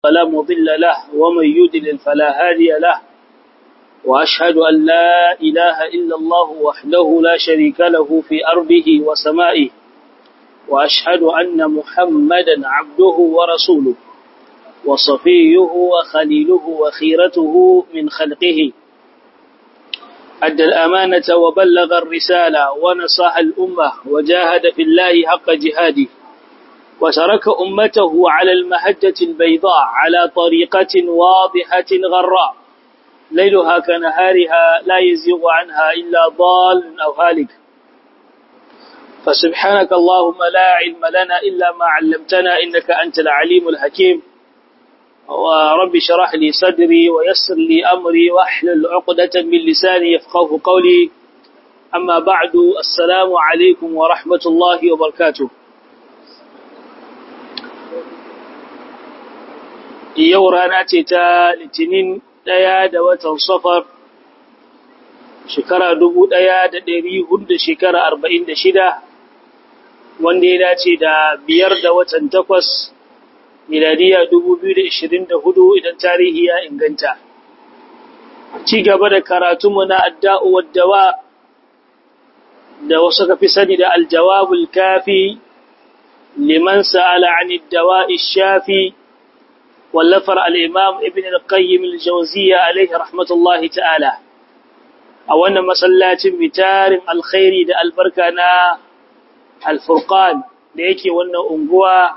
فلا مضل له ومن يدلل فلا هادي له وأشهد أن لا إله إلا الله وحده لا شريك له في أرضه وسمائه وأشهد أن محمدا عبده ورسوله وصفيه وخليله وخيرته من خلقه أدى الأمانة وبلغ الرسالة ونصح الأمة وجاهد في الله حق جهاده وترك أمته على المهجة البيضاء على طريقة واضحة غراء ليلها كنهارها لا يزيغ عنها إلا ضال أو هالك فسبحانك اللهم لا علم لنا إلا ما علمتنا إنك أنت العليم الحكيم ورب شرح لي صدري ويسر لي أمري وأحلل عقدة من لساني يفقه قولي أما بعد السلام عليكم ورحمة الله وبركاته yau rana ce ta litinin ɗaya da watan safar shekara dubu ɗaya da ɗari hudu shekara arba'in da shida wanda ya dace da biyar da watan takwas miladiya dubu biyu da ishirin da hudu idan tarihi ya inganta ci gaba da karatunmu na adda'u waddawa da wasu ka fi sani da aljawabul kafi liman sa'ala anid dawa'i shafi wallafar al'imam ibn al-qayyim al-jauziya alaihi rahmatullahi ta'ala a wannan masallacin mitarin alkhairi da albarka na alfurqan da yake wannan unguwa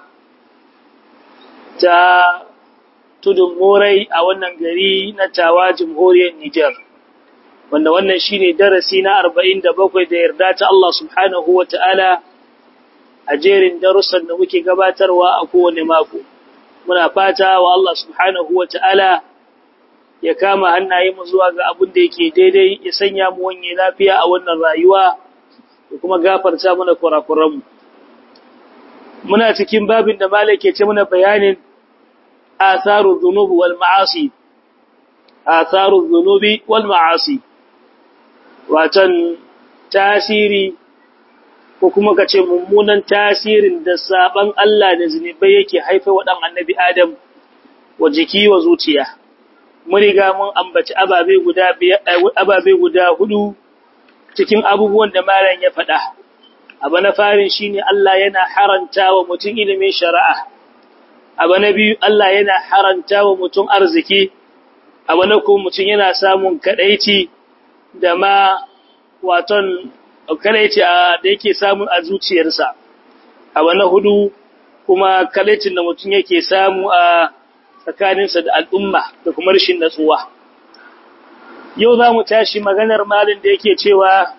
ta tudun morai a wannan gari na tawa jamhuriyar Nijar wanda wannan shine darasi na 47 da yarda ta Allah subhanahu wa ta'ala a jerin darussan da muke gabatarwa a kowane mako. muna fata wa Allah subhanahu wa ta'ala ya kama hannaye mu zuwa ga abin da yake daidai ya sanya mu wanye lafiya a wannan rayuwa da kuma gafarta mana kurakuranmu. Muna cikin babin da Malik ke ce mana bayanin atharu dhunubi wal ma'asi. Atharu dhunubi wal ma'asi. Watan tasiri ko kuma ka ce mummunan tasirin da saban Allah da zunubai yake haifa wa ɗan annabi Adam wa jiki wa zuciya. Mun riga mun ambaci ababe guda ababe guda hudu cikin abubuwan da malam ya faɗa. Abu na farin shine Allah yana haranta wa mutum ilimin shari'a. Abu na biyu Allah yana haranta wa mutum arziki. Abu na kuma mutum yana samun kaɗaici da ma waton kalaici da yake samu a zuciyarsa abu na hudu kuma kalaicin da mutum yake samu a tsakaninsa da al'umma da kuma rashin natsuwa yau za mu tashi maganar malin da yake cewa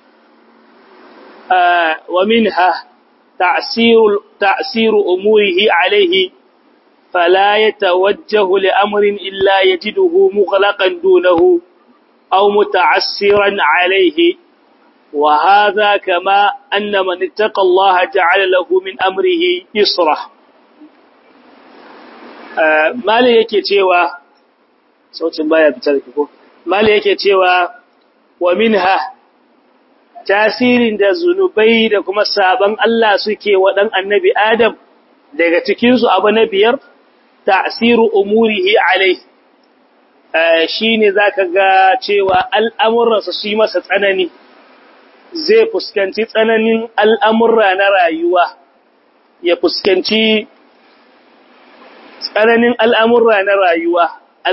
wa minha ta'siru umurihi alaihi fala yatawajjahu li amrin illa yajiduhu mughlaqan dunahu aw muta'assiran alaihi وهذا كما أن من اتقى الله جعل له من أمره يسرا mali yake cewa sautin baya fitar ko mali yake cewa wa minha tasirin da zunubai da kuma saban Allah suke wa dan annabi Adam daga cikin su abu na biyar ta'siru umurihi alai shine zaka ga cewa al'amuransa su yi masa tsanani zai fuskanci tsananin al'amurra na rayuwa, ya fuskanci tsananin al'amurra na rayuwa,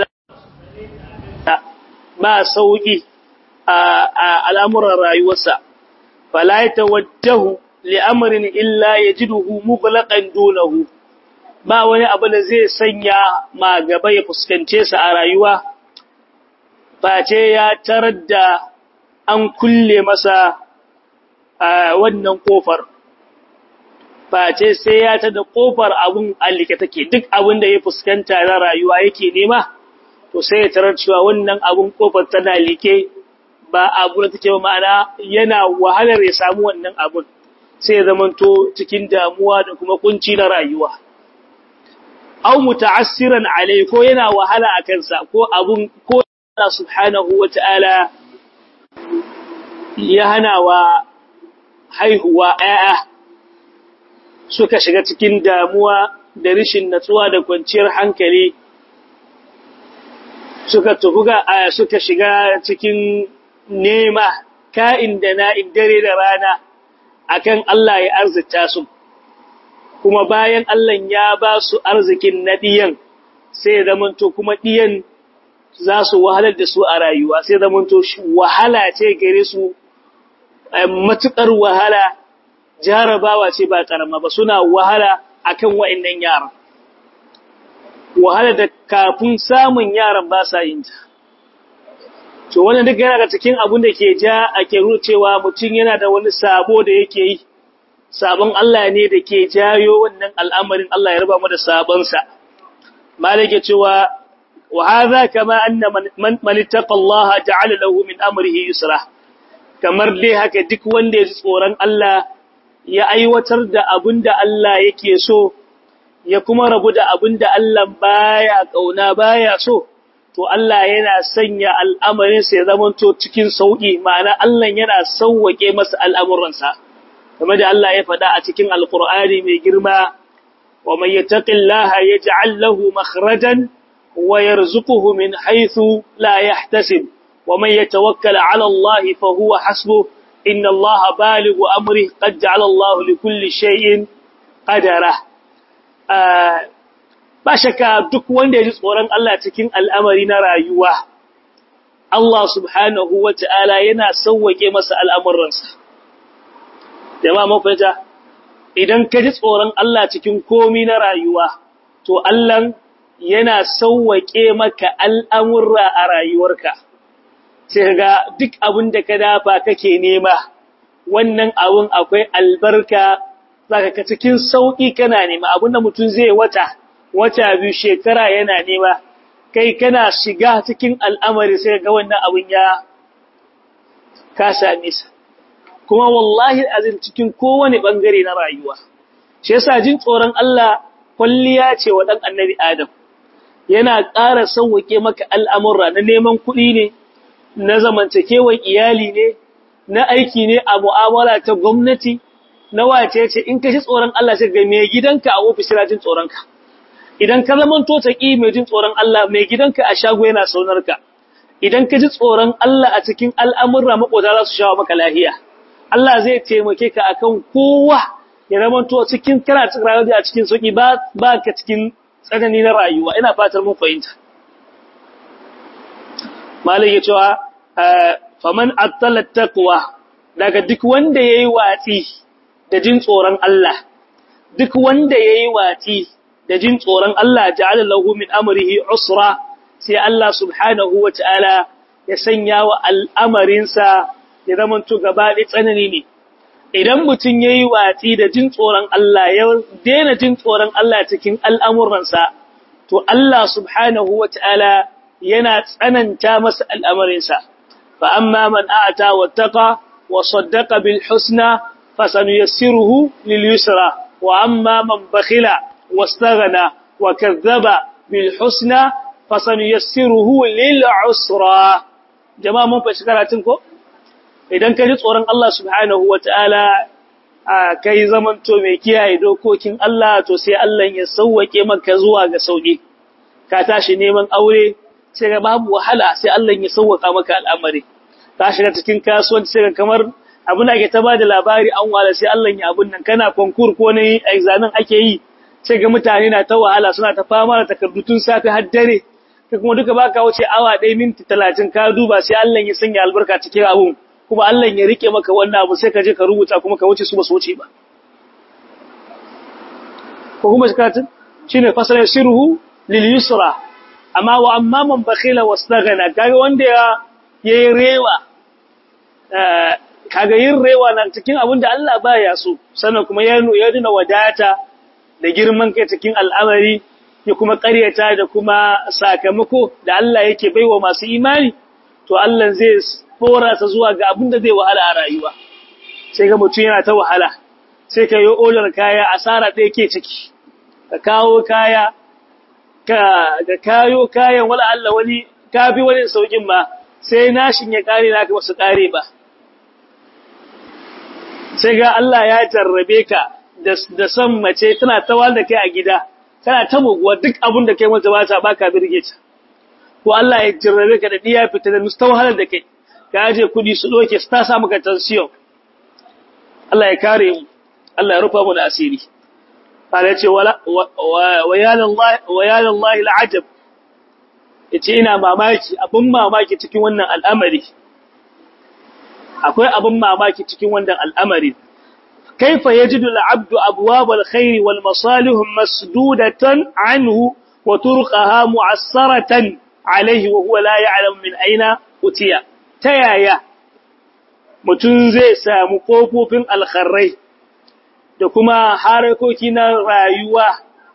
ba sauƙi a al'amuran rayuwarsa, falaita wajahu li'amarin illa ya ji duhu mugulaƙan donahu, ba wani abu da zai sanya ma gaba ya fuskance sa a rayuwa, face ya tarar da an kulle masa a wannan kofar face sai ya ta da kofar abun allike take duk abin da ya fuskanta na rayuwa yake nema to sai ya tarar cewa wannan abun kofar tana like ba abu da take ma'ana yana wahalar ya samu wannan abun sai ya zamanto cikin damuwa da kuma kunci na rayuwa aw muta'assiran alai ko yana wahala a kansa ko abun ko Allah subhanahu wata'ala ya hana wa haihuwa ‘ya'ya suka shiga cikin damuwa da rishin natsuwa da kwanciyar hankali suka tubuga suka shiga cikin nema ka'in da na'in dare da rana akan Allah ya arzita su kuma bayan Allah ya ba su arzikin na ɗiyan sai ya zamanto kuma ɗiyan za su wahalar da su a rayuwa sai zamanto wahala ce gare su matuƙar wahala jarabawa ce ba ƙarama ba suna wahala akan wa'annan yaran wahala da kafin samun yaran ba sa yin ta to wannan duka yana da cikin abin da ke ja a ke cewa mutum yana da wani sabo da yake yi sabon Allah ne da ke jayo wannan al'amarin Allah ya raba mu da sabonsa malike cewa wa hadha kama anna man man ittaqa Allah ja'ala lahu min amrihi yusra kamar dai haka duk wanda ya ji tsoron Allah ya aiwatar da abin da Allah yake so ya kuma rabu da abin da Allah baya kauna baya so to Allah yana sanya al'amarinsa ya zamanto cikin sauƙi ma'ana Allah yana sauwaƙe masa al'amuransa kamar da Allah ya faɗa a cikin alƙur'ani mai girma wa mai yattaqillaha yaj'al lahu makhrajan wa yarzuquhu min haythu la yahtasib wa man yatawakkal 'ala Allah fa huwa hasbuh inna Allah balighu amrihi qad ja'ala Allah li kulli shay'in qadara ba shakka duk wanda ya ji tsoron Allah cikin al'amari na rayuwa, Allah subhanahu wa ta'ala yana sauwaƙe masa al'amuransa. Jama'a mafita, idan ka ji tsoron Allah cikin komi na rayuwa, to Allah yana sauwaƙe maka al'amurra a rayuwarka. Sai ga duk abin da ka dafa kake nema, wannan abin akwai albarka, za ka cikin sauƙi kana nema abin da mutum zai wata. wata biyu shekara yana nema kai kana shiga cikin al'amari sai ga wannan abin ya ka same sa kuma wallahi azin cikin kowane bangare na rayuwa shi yasa jin tsoron Allah kulliya ce wa dan annabi Adam yana ƙara sauwake maka al'amurra na neman kuɗi ne na zamantakewar iyali ne na aiki ne a mu'amala ta gwamnati na wace ce in ka shi tsoron Allah sai ga mai gidanka a ofis jin tsoronka idan ka zaman to taƙi mai jin tsoron Allah mai gidanka a shago yana saunarka idan ka ji tsoron Allah a cikin al'amurra maƙota za su shawo maka lahiya Allah zai taimake ka akan kowa ya zaman to cikin kana cikin rayuwa a cikin sauki ba ba ka cikin tsanani na rayuwa ina fatar mun fahimta malai ya cewa faman attala taqwa daga duk wanda yayi watsi da jin tsoron Allah duk wanda yayi watsi da jin tsoron Allah ja'ala lahu min amrihi usra sai Allah subhanahu wata'ala ya sanya wa al'amarinsa ya zamanto gaba da tsanani ne idan mutum yayi watsi da jin tsoron Allah ya daina jin tsoron Allah cikin al'amuransa to Allah subhanahu wata'ala yana tsananta masa al'amarinsa fa amma man a'ata wattaqa wa saddaqa bil husna fasanuyassiruhu lil yusra wa amma man bakhila واستغنى وكذب بالحسنى فسنيسره للعسرى جماعه mun fashi karatun ko idan ka ji tsoron Allah subhanahu wataala kai zamanto mai kiyaye dokokin Allah to sai Allah ya sauwake maka zuwa ga sauki ka tashi neman aure sai ga babu wahala sai Allah ya sauwaka maka al'amari ka shiga cikin kasuwanci sai ga kamar abin da ake ta bada labari an wala sai Allah ya abun nan kana konkur ko ne examen ake yi sai ga mutane na ta wahala suna ta fama da takardu tun safe har dare kai kuma duka baka wuce awa 1 minti 30 ka duba sai Allah ya sanya albarka cikin abun kuma Allah ya rike maka wannan abu sai ka je ka rubuta kuma ka wuce su ba su wuce ba ko kuma shikatin shine fasala sirruhu lil yusra amma wa amma man bakhila wastaghna kaga wanda ya yayi rewa kaga yin rewa nan cikin abin da Allah baya so sannan kuma ya ya dina wadata da girman kai cikin al'amari ya kuma ƙaryata da kuma sakamako da Allah yake baiwa masu imani to Allah zai fora sa zuwa ga abin da zai wahala a rayuwa sai ga mutum yana ta wahala sai ka yi odar kaya asara ɗaya ke ciki ka kawo kaya ka ga kayo kayan wala Allah wani kafi wani saukin ma sai nashin ya kare naka ba su kare ba sai ga Allah ya jarrabe ka da son mace tana tawal da kai a gida kana ta muguwa duk abin da kai mata ba ta baka birge ta ko Allah ya jirrabe ka da diya fita da musta wahalar da kai ka aje kudi su doke su ta sa maka tension Allah ya kare mu Allah ya rufa mu da asiri Allah ya ce wala wa ya lillahi wa ya lillahi al'ajab yace ina mamaki abun mamaki cikin wannan al'amari akwai abun mamaki cikin wannan al'amari كيف يجد العبد أبواب الخير والمصالح مسدودة عنه وطرقها معسرة عليه وهو لا يعلم من أين أتيا تيايا متنزي سامقوف الخري da kuma harakoki na rayuwa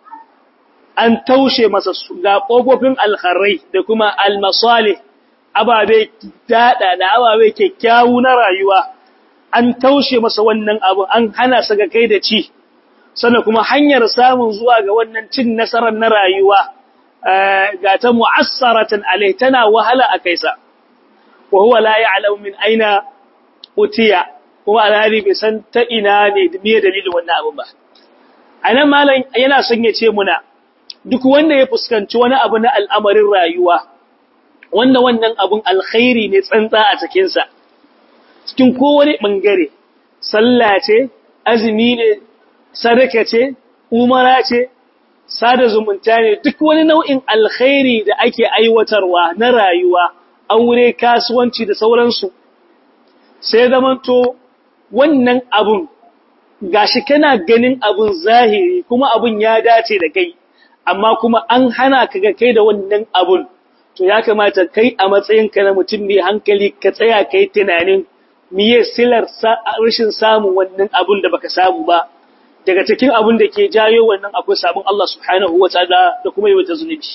an taushe masa ga ƙofofin alkharai da kuma almasali ababe daɗa da ababe kyakkyawu na rayuwa an taushe masa wannan abu an hana sa ga kai da ci sannan kuma hanyar samun zuwa ga wannan cin nasarar na rayuwa ga ta mu'assaratan alai tana wahala a kaisa wa huwa la ya'lamu min aina utiya kuma alhali bai san ta ina ne me dalilin wannan abu ba anan malam yana son ya ce muna duk wanda ya fuskanci wani abu na al'amarin rayuwa wanda wannan abun alkhairi ne tsantsa a cikin sa cikin kowane ɓangare, sallah ce, azumi ne, sadaka ce, umara ce, sada zumunta ne, duk wani nau'in alkhairi da ake aiwatarwa na rayuwa, aure, kasuwanci da sauransu. Sai zamanto wannan abun, gashi kana ganin abun zahiri kuma abun ya dace da kai, amma kuma an hana ka ga kai da wannan abun. To ya kamata kai a matsayinka na mutum mai hankali ka tsaya kai tunanin miye silar rashin samun wannan abun da baka samu ba daga cikin abun da ke jayo wannan akwai sabon Allah subhanahu wa ta'ala da kuma yi wata zunubi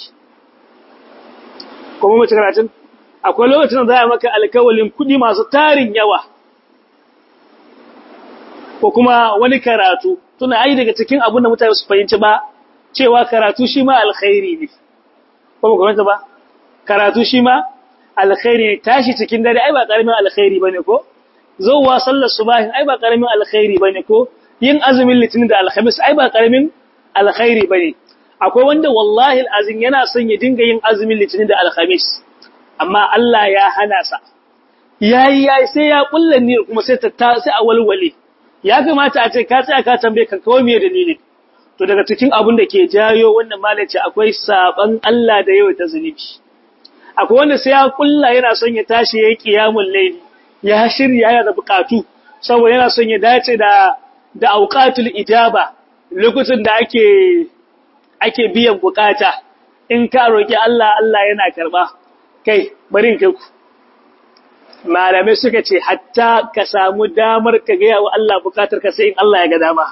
kuma mace karatun akwai lokacin da za a maka alkawalin kudi masu tarin yawa ko kuma wani karatu tuna ai daga cikin abun da mutane su fahimci ba cewa karatu shi ma alkhairi ne ko ba ba karatu shi ma alkhairi ne tashi cikin dare ai ba karamin alkhairi bane ko zowa sallar subahin ai ba karamin alkhairi bane ko yin azumin litinin da alhamis ai ba karamin alkhairi bane akwai wanda wallahi alazim yana son ya dinga yin azumin litinin da alhamis amma Allah ya hana sa yayi yayi sai ya kulla ni kuma sai ta sai a walwale ya kamata a ce ka tsaya ka tambaye ka kawai me dalilin to daga cikin abun da ke jayo wannan malaci akwai saban Allah da yawa ta zunubi akwai wanda sai ya kulla yana son ya tashi yayi qiyamul layli ya shirya yana da bukatu saboda yana son ya dace da da auqatul ijaba lokacin da ake ake biyan bukata in ka roki Allah Allah yana karba kai bari in kai ku malamai suka ce hatta ka samu damar ka ga yawa Allah bukatar ka sai in Allah ya ga dama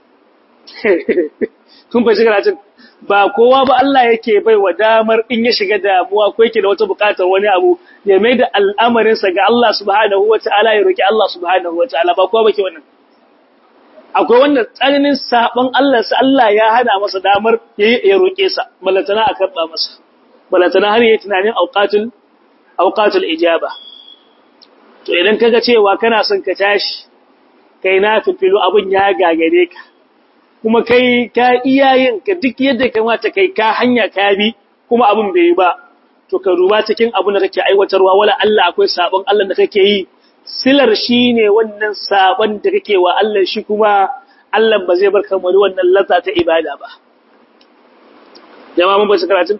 kun fa shiga cikin ba kowa ba Allah yake bai wa damar in ya shiga damuwa ko yake da wata bukatar wani abu ya mai da al'amarinsa ga Allah subhanahu wa ta'ala ya roki Allah subhanahu wa ta'ala ba kowa bake wannan akwai wanda tsananin saban Allah sa Allah ya hada masa damar ya roke sa balantana a karba masa balantana har yayi tunanin auqatul auqatul ijaba to idan kaga cewa kana son ka tashi kai na fifilu abun ya gagare ka kuma kai ka iyayen ka duk yadda kamata kai ka hanya ka bi kuma abun bai yi ba to ka duba cikin abun da kake aiwatarwa wala Allah akwai sabon Allah da kake yi silar shine wannan sabon da kake wa Allah shi kuma Allah ba zai barka mu wannan lazza ta ibada ba jama'a mun ba shi karatun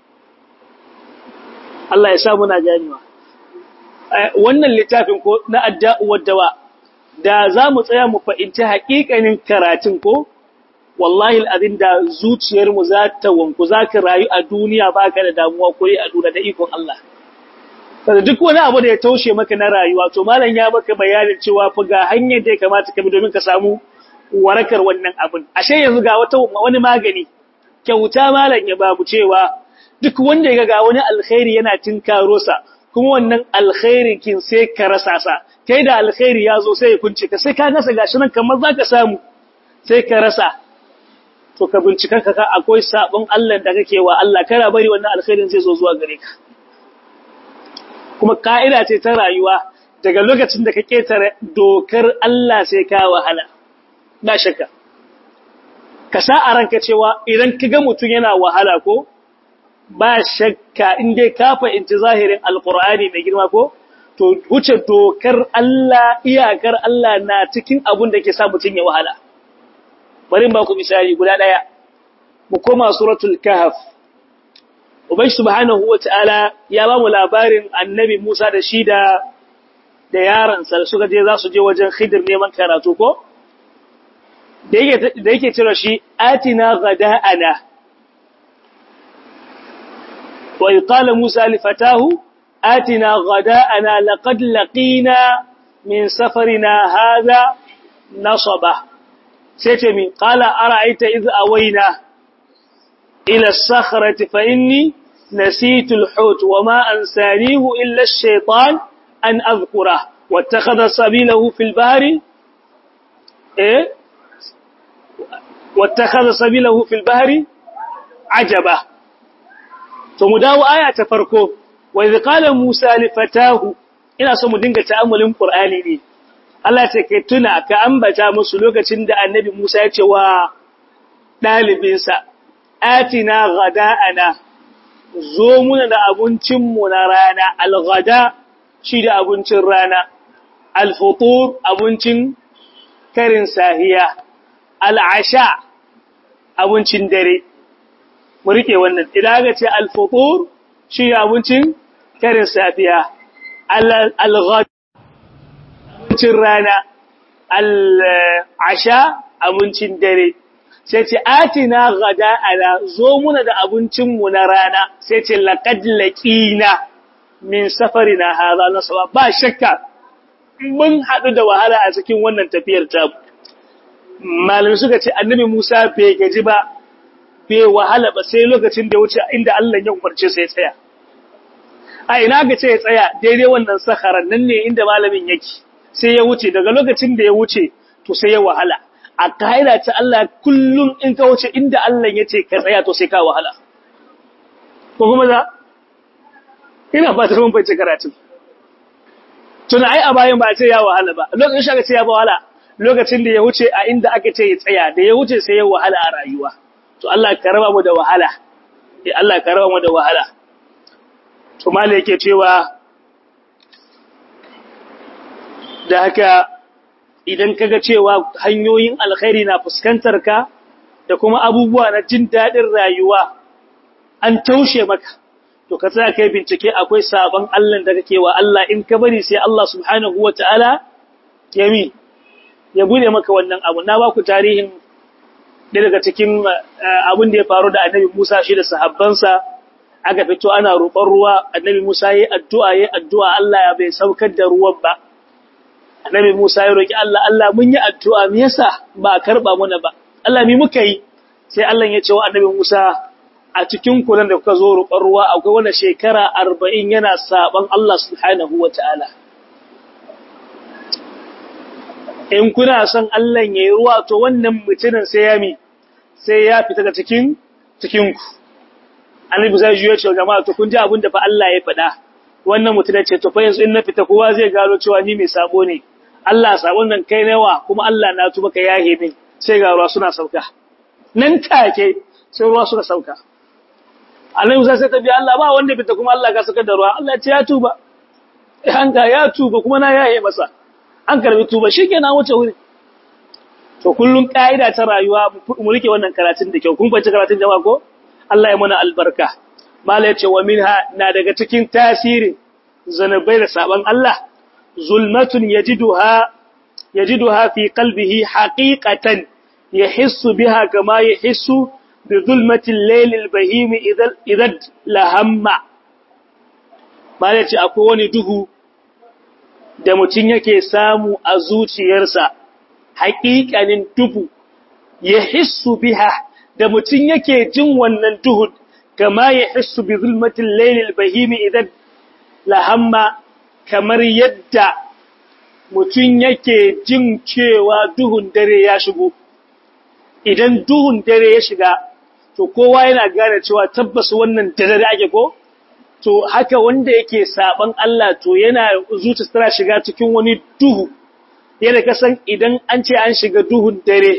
Allah ya sa muna ganewa wannan littafin ko na adda'u waddawa da za mu tsaya mu fahimci haƙiƙanin karatun ko wallahi al'adin da zuciyarmu za ta wanku za ka rayu a duniya ba ka da damuwa ko a duniya da ikon Allah. Kada duk wani abu da ya taushe maka na rayuwa, to malam ya maka bayanin cewa fa ga hanyar da ya kamata ka bi domin ka samu warakar wannan abin. Ashe yanzu ga wata wani magani, kyauta malam ya babu cewa duk wanda ya ga wani alkhairi yana tinkaro sa, kuma wannan alkhairin kin sai ka rasa sa, kai da alkhairi ya zo sai ya kunce ka, sai ka nasa gashi nan kamar za ka samu, sai ka rasa, to ka bincika ka akwai sabon Allah da kake wa Allah kana bari wannan alkhairin zai zo zuwa gare ka kuma ka'ida ce ta rayuwa daga lokacin da ka ketare dokar Allah sai ka wahala ba shakka ka sa a ranka cewa idan ka ga mutum yana wahala ko ba shakka in dai ka fahimci zahirin alkur'ani mai girma ko to wuce dokar Allah iyakar Allah na cikin abun da ke sa mutum ya wahala bari ba ku misali guda daya mu koma suratul kahf ubai subhanahu wataala ya ba mu labarin annabi Musa da shi da da yaron sa suka je za su je wajen khidir neman karatu ko da yake da yake cewa shi atina ghada'ana wa qala Musa li fatahu آتنا غداءنا لقد لقينا من سفرنا هذا نصبا سيتمي قال أرأيت إذ أوينا إلى الصخرة فإني نسيت الحوت وما أنسانيه إلا الشيطان أن أذكره واتخذ سبيله في البحر إيه واتخذ سبيله في البحر عجبا ثم داو آية تفركوه wa idh qala Musa li fatahu ina so mu dinga ta'ammulin Qur'ani ne Allah ce kai tuna ka ambata musu lokacin da Annabi Musa ya ce wa dalibinsa atina ghada'ana zo muna da abincin mu na rana al-ghada shi da abincin rana al-futur abincin karin sahiya al-asha abincin dare mu rike wannan idan ga ce al-futur shi abincin karin safiya al-ghad abincin rana al-asha abincin dare sai ce atina gada ala zo muna da abincinmu na rana sai ce laqad laqina min safarina hadha nasaba ba shakka mun hadu da wahala a cikin wannan tafiyar ta malami suka ce annabi Musa bai gaji ba bai wahala ba sai lokacin da ya wuce inda Allah ya umarce sai ya tsaya a ina ga ce ya tsaya daidai wannan sakaran nan ne inda malamin yake sai ya wuce daga lokacin da ya wuce to sai ya wahala a kaida ta Allah kullum in ka wuce inda Allah ya ce ka tsaya to sai ka wahala ko kuma za ina ba ta mun bace karatu tuna ai a bayan ba a ce ya wahala ba lokacin shi aka ce ya wahala lokacin da ya wuce a inda aka ce ya tsaya da ya wuce sai ya wahala a rayuwa to Allah ka raba mu da wahala eh Allah ka raba mu da wahala to mala yake cewa da haka idan kaga cewa hanyoyin alkhairi na fuskantar ka da kuma abubuwa na jin dadin rayuwa an taushe maka to ka tsaya kai bincike akwai sabon Allah da kake wa Allah in ka bari sai Allah subhanahu wataala ya mi ya bude maka wannan abu na ba ku tarihin da daga cikin abin da ya faru da annabi Musa shi da sahabbansa aka fito ana roƙon ruwa annabi Musa yayi addu'a yayi addu'a Allah ya bai saukar da ruwan ba annabi Musa ya roki Allah Allah mun yi addu'a me yasa ba karba mana ba Allah mi muka yi sai Allah ya ce wa annabi Musa a cikin kuran da kuka zo roƙon ruwa akwai wani shekara 40 yana saban Allah subhanahu wataala in kuna son Allah ya yi ruwa to wannan mutumin sai ya mi sai ya fita da cikin cikinku annabi zai juyo cewa jama'a to kun ji abin da fa Allah ya faɗa wannan mutum ce to fa yanzu in na fita kowa zai gano cewa ni mai sabo ne Allah sabon nan kai nawa kuma Allah na tuba ka yahe min sai ga ruwa suna sauka nan take sai ruwa suka sauka annabi sai ta bi Allah ba wanda fita kuma Allah ka saka da ruwa Allah ya ce ya tuba an ga ya tuba kuma na yahe masa an karbi tuba shikenan wuce wuri to kullun kaida ta rayuwa mu rike wannan karatun da kyau kun fahimci karatun jama'a ko Allah ya mana albarka mala yace wa minha na daga cikin tasiri zanabai da saban Allah zulmatun yajiduha yajiduha fi qalbihi haqiqatan yahissu biha kama yahissu bi zulmati al-layl al-bahim idha idha lahamma mala yace akwai wani duhu da mutum yake samu a zuciyarsa haƙiƙanin duhu ya hissu biha da mutum yake jin wannan duhun kama ya hissu bi zulmatin lailil bahimi idan lahamma kamar yadda mutum yake jin cewa duhun dare ya shigo idan duhun dare ya shiga to kowa yana gane cewa tabbas wannan dare ake ko to haka wanda yake saban Allah to yana zuciya tana shiga cikin wani duhu yana kasan idan an ce an shiga duhun dare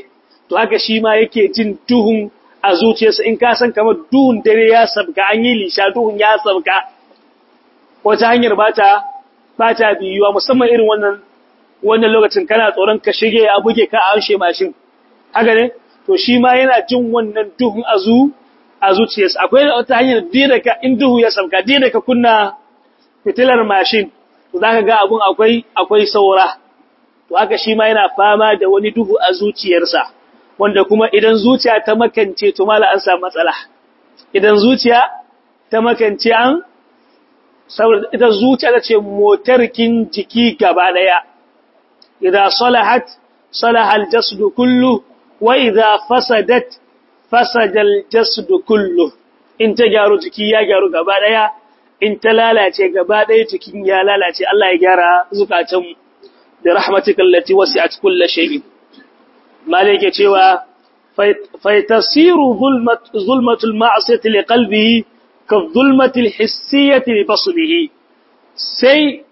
to haka shi ma yake jin duhun a zuciyarsa in ka san kamar duhun dare ya sabka an yi lisha duhun ya sabka wata hanyar bata bata biyuwa musamman irin wannan wannan lokacin kana tsoron ka shige a buge ka a hanshe mashin haka ne to shi ma yana jin wannan duhun a zu a zuciyarsa akwai wata hanyar da ka in duhu ya sabka da ka kunna fitilar mashin to zaka ga abun akwai akwai saura to haka shi ma yana fama da wani duhu a zuciyarsa wanda kuma idan zuciya ta makance to mala an samu matsala idan zuciya ta makance an saboda ita zuciya ta ce motarkin jiki gaba daya idan salahat salaha aljasdu kullu wa idza fasadat fasada aljasdu kullu in ta gyaru jiki ya gyaru gaba daya in ta lalace gaba daya jikin ya lalace Allah ya gyara zukatanmu da rahmatika allati wasi'at kulli shay'in malike cewa faitasiru zulmatul ma'asiyati li qalbihi ka zulmatil hissiyati li basrihi sai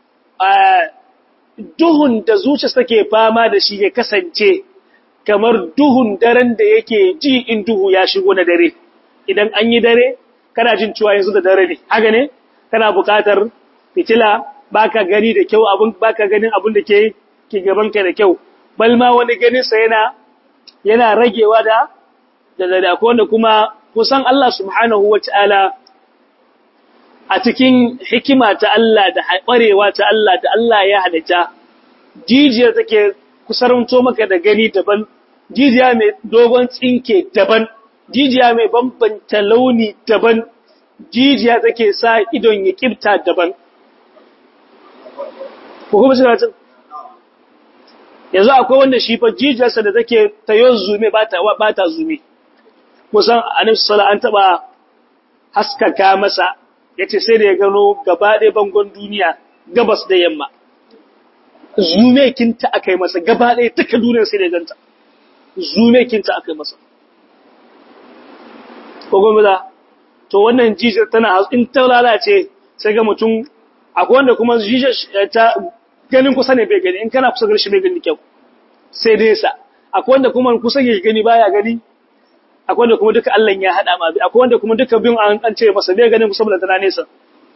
duhun da zuciya take fama da shi ya kasance kamar duhun daren da yake ji in duhu ya shigo na dare idan an yi dare kana jin cewa yanzu da dare ne haka ne kana buƙatar fitila baka gani da kyau abun baka ganin abun da ke ke gaban ka da kyau bal ma wani ganin sa yana yana ragewa da da da ko wanda kuma kusan Allah subhanahu wataala a cikin hikima ta Allah da ƙwarewa ta Allah da Allah ya halitta jijiyar take kusaranto maka da gani daban jijiya mai dogon tsinke daban jijiya mai bambanta launi daban jijiya take sa idon ya kibta daban ko kuma shi yanzu akwai wanda shi fa jijiyarsa da take ta yi zume ba ta zume kusan annabi sallallahu an taba haskaka masa yace sai da ya gano gaba ɗaya bangon duniya gabas da yamma zume kinta akai masa gaba ɗaya duka duniyar sai da ganta zume kinta akai masa ko gome da to wannan jijiyar tana in ta lalace sai ga mutum akwai wanda kuma jijiyar ta ganin kusa ne bai gani in kana kusa garshi bai gani kyau sai dai sa akwai wanda kuma kusa ya gani baya gani akwai wanda kuma duka Allah ya hada ma bi akwai wanda kuma duka bin an an ce masa bai ganin kusa da tana nesa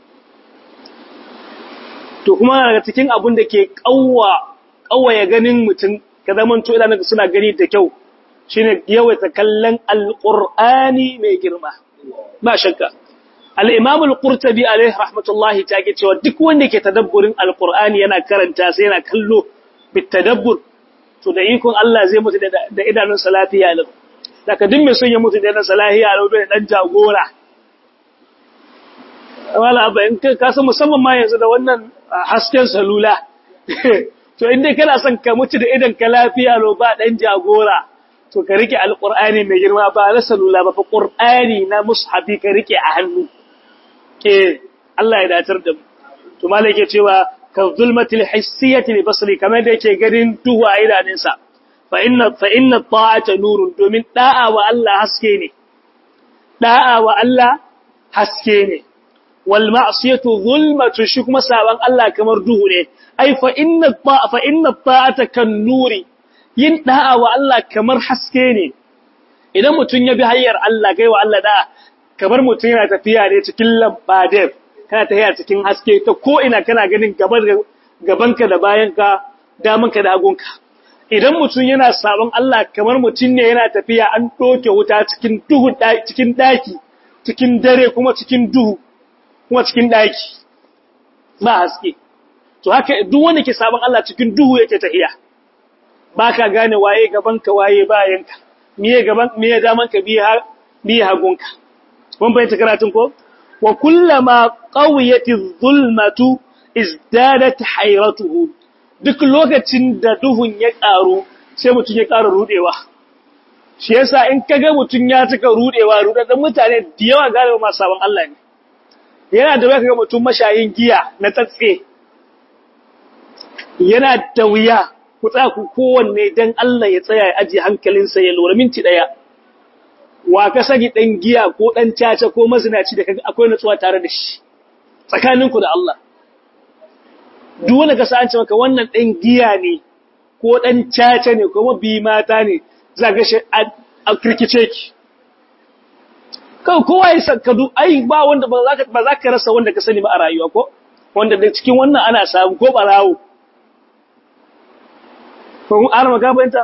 to kuma daga cikin abun da ke kawwa kawaya ganin mutum ka zaman to idan suna gani da kyau shine yawaita kallon alqur'ani mai girma ba shakka al-imam al-qurtubi alayhi rahmatullahi ta ke cewa duk wanda ke tadabburin alqur'ani yana karanta sai yana kallo bitadabbur to da ikon Allah zai mutu da idanun salatiya lau daga duk mai son ya mutu da idanun salatiya lau da dan jagora wala abba in ka san musamman ma yanzu da wannan hasken salula to in dai kana son ka mutu da idan ka lafiya lau ba dan jagora to ka rike alqur'ani mai girma ba na salula ba fa qur'ani na mushafi ka rike a hannu ke Allah ya datar da mu to malai ke cewa ka zulmatil hissiyati li basri kamar da yake ganin duhu a idanunsa fa inna fa inna ta'ata nurun domin da'a wa Allah haske ne da'a wa Allah haske ne wal ma'siyatu zulmatu shi kuma saban Allah kamar duhu ne ai fa inna fa inna ta'ata kan nuri yin da'a wa Allah kamar haske ne idan mutun ya bi hayyar Allah kai wa Allah da'a kamar mutun yana tafiya ne cikin lambadef kana tafiya cikin haske ta ko ina kana ganin gabanka da bayanka damanka da agunka idan mutum yana sabon Allah kamar mutum ne yana tafiya an doke wuta cikin duhu cikin daki cikin dare kuma cikin duhu kuma cikin daki ba haske to haka duk wanda ke sabon Allah cikin duhu yake tafiya baka gane waye gabanka waye bayanka miye gaban miye damanka biye biye hagunka mun bayyana karatun ko wa kullama qawiyati zulmatu izdadat hayratuhu duk lokacin da duhun ya karu sai mutun ya ƙara rudewa shi yasa in kaga mutun ya cika rudewa rudadan mutane da yawa galiba ma sabon Allah ne yana da wuya kaga mutun mashayin giya na tsatse yana da wuya ku tsaya ku kowanne dan Allah ya tsaya ya aje hankalinsa ya lura minti daya wa ka sani ɗan giya ko ɗan caca ko mazinaci da kaga akwai nutsuwa tare da shi tsakaninku da Allah duk wanda ka san maka wannan ɗan giya ne ko ɗan caca ne ko mabi mata ne za ga shi a kirkice ki kawai kowa ya sakkadu ai ba wanda ba za ka ba za ka rasa wanda ka sani ba a rayuwa ko wanda da cikin wannan ana samu ko barawo ko mun arma ka bayanta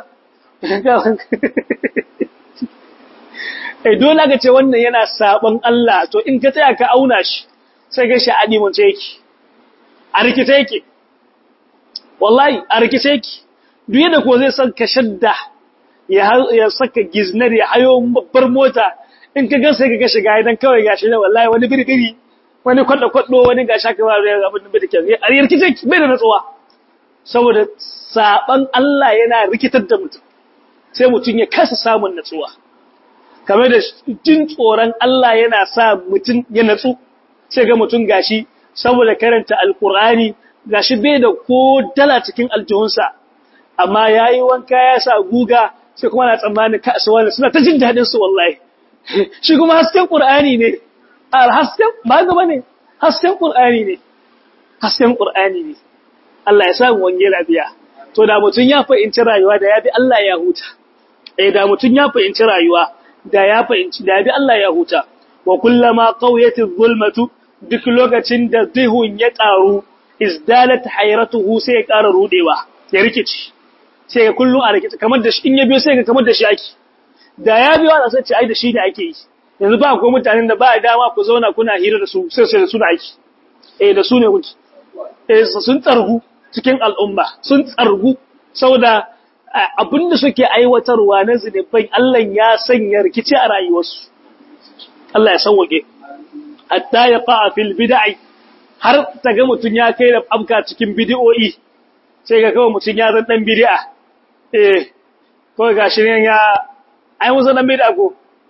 eh dole ka ce wannan yana saban Allah to in ka taya ka auna shi sai ga shi a dimunce yake a rikice yake wallahi a rikice yake duk yadda ko zai san ka shadda ya saka giznar ya hayo babbar mota in ka gan sai ka ga shiga idan kawai gashi ne wallahi wani birbiri wani kwadda kwaddo wani ga shaka ba zai abin da bai da a rikice bai da natsuwa saboda saban Allah yana rikitar da mutum sai mutum ya kasa samun natsuwa kamar da jin tsoron Allah yana sa mutum ya natsu sai ga mutum gashi saboda karanta alkur'ani gashi bai da ko dala cikin aljihunsa amma yayi wanka ya sa guga sai kuma na tsammanin kasuwa suna ta jin dadin su wallahi shi kuma hasken qur'ani ne al hasken ba gaba ne hasken qur'ani ne hasken qur'ani ne Allah ya sa mu wange lafiya to da mutun ya fahimci rayuwa da yabi Allah ya huta eh da mutun ya fahimci rayuwa da ya fahimci da yabi Allah ya huta wa kullama qawiyatiz zulmatu duk lokacin da zihun ya ƙaru izdalat hayratuhu sai ya ƙara rudewa ya rikici sai ya kullun a rikici kamar da shi in ya biyo sai ga kamar da shi ake da ya biyo ana sai ce ai da shi da ake yi yanzu ba ko mutanen da ba dama ku zauna kuna hira da su sai sai da su da ake eh da su ne kuke eh sun tsargu cikin al'umma sun tsargu saboda abinda suke aiwatarwa na zinifai Allah ya sanya rikici a rayuwarsu Allah ya sauwake hatta ya fa'a fil bid'i har ta ga mutun ya kai da abka cikin bid'o'i sai ga kawai mutun ya zan dan bid'a eh ko gashi ne ya ai musu dan bid'a ko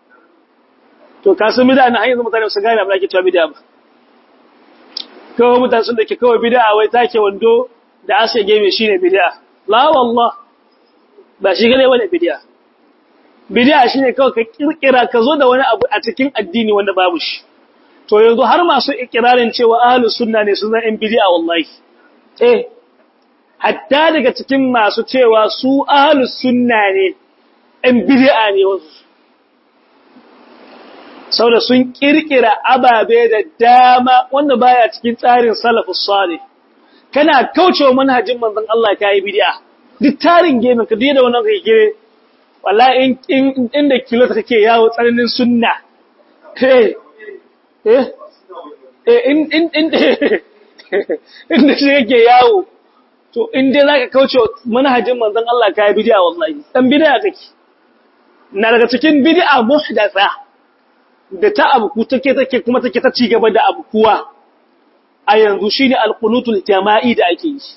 to ka san bid'a na hanyar mutane su gane abin da ke cewa bid'a ba kawai mutane sun dake kawai bid'a wai take wando da asa game shine bid'a la wallah ba shi gane wani bid'a bid'a shine kawai ka kirkira ka zo da wani abu a cikin addini wanda babu shi to yanzu har masu ikirarin cewa ahlus sunna ne sun zan bid'a wallahi eh hatta daga cikin masu cewa su ahlus sunna ne ɗan bid'a ne wasu saboda sun kirkira ababe da dama wanda baya cikin tsarin salafus salih kana kaucewa manhajin manzon Allah kai bid'a duk tarin game ka da wannan kai gire wallahi in inda kilo take yawo tsananin sunna eh eh eh in in in inda shi yake yawo to in dai zaka kauce manhajin manzon Allah kai bid'a wallahi dan bid'a kake na daga cikin bid'a muhdatha da ta abu take take kuma take ta ci gaba da abu kuwa a yanzu shine alqunutul jama'i da ake yi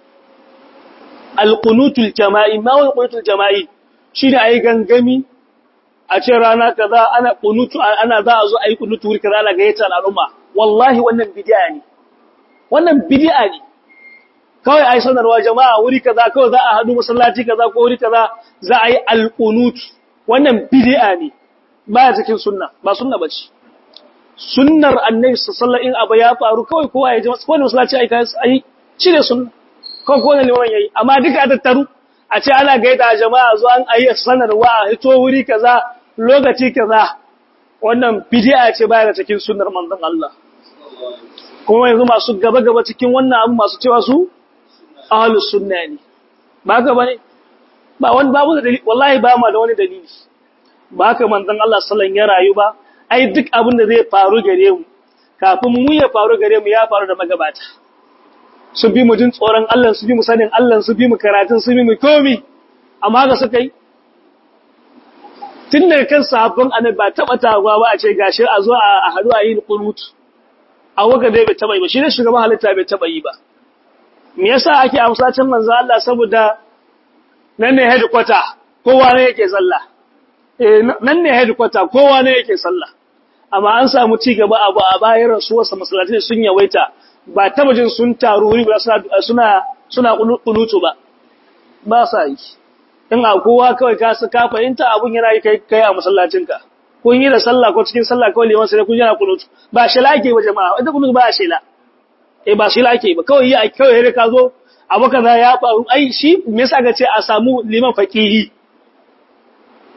alqunutul jama'i ma wani alqunutul jama'i shine ayi gangami a ce rana kaza ana qunutu ana za a zo ayi qunutu wuri kaza ana gayyata al'umma wallahi wannan bid'a ne wannan bid'a ne kawai ai sanarwa jama'a wuri kaza kawai za a hadu masallaci kaza ko wuri kaza za a yi alqunut wannan bid'a ne baya cikin sunna ba sunna bace sunnar annabi sallallahu alaihi abu ya faru kawai kowa ya ji ko masallaci ai kai ai cire sunna ko ko ne liman yayi amma duka tattaru a ce ana gaida jama'a zo an ayi sanarwa hito wuri kaza lokaci kaza wannan bid'a ce baya cikin sunnar manzon Allah kuma yanzu masu gaba gaba cikin wannan abu masu cewa su ahlus sunna ne ba ga bane ba wani babu da dalili wallahi ba ma da wani dalili ba haka manzon Allah sallallahu ya rayu ba ai duk abin da zai faru gare mu kafin mu ya faru gare mu ya faru da magabata su bi mu jin tsoron Allah su bi mu sanin Allah su bi mu karatun su bi mu komi amma ga suka yi tun daga kan sahabban annabi ba taba tawa ba a ce gashi a zo a haɗu a yi qunut a waka dai bai taba yi ba shi ne shugaban halitta bai taba yi ba me yasa ake amsacin manzo Allah saboda nan ne headquarter kowa ne yake sallah eh nan ne headquarter kowa ne yake sallah amma an samu ci gaba abu a bayan rasuwarsa masallatai sun yawaita ba taba jin sun taru wuri ba suna suna kunutu ba ba sa yi in a kowa kawai ka su ka fahimta abun yana yi kai kai a masallacinka kun yi da sallah ko cikin sallah kawai liman sai kun yana kunutu ba shela ake ba jama'a wanda kunutu ba shela eh ba shela ake ba kawai yi a kawai ka zo abu kaza ya faru ai shi me yasa ga ce a samu liman faqihi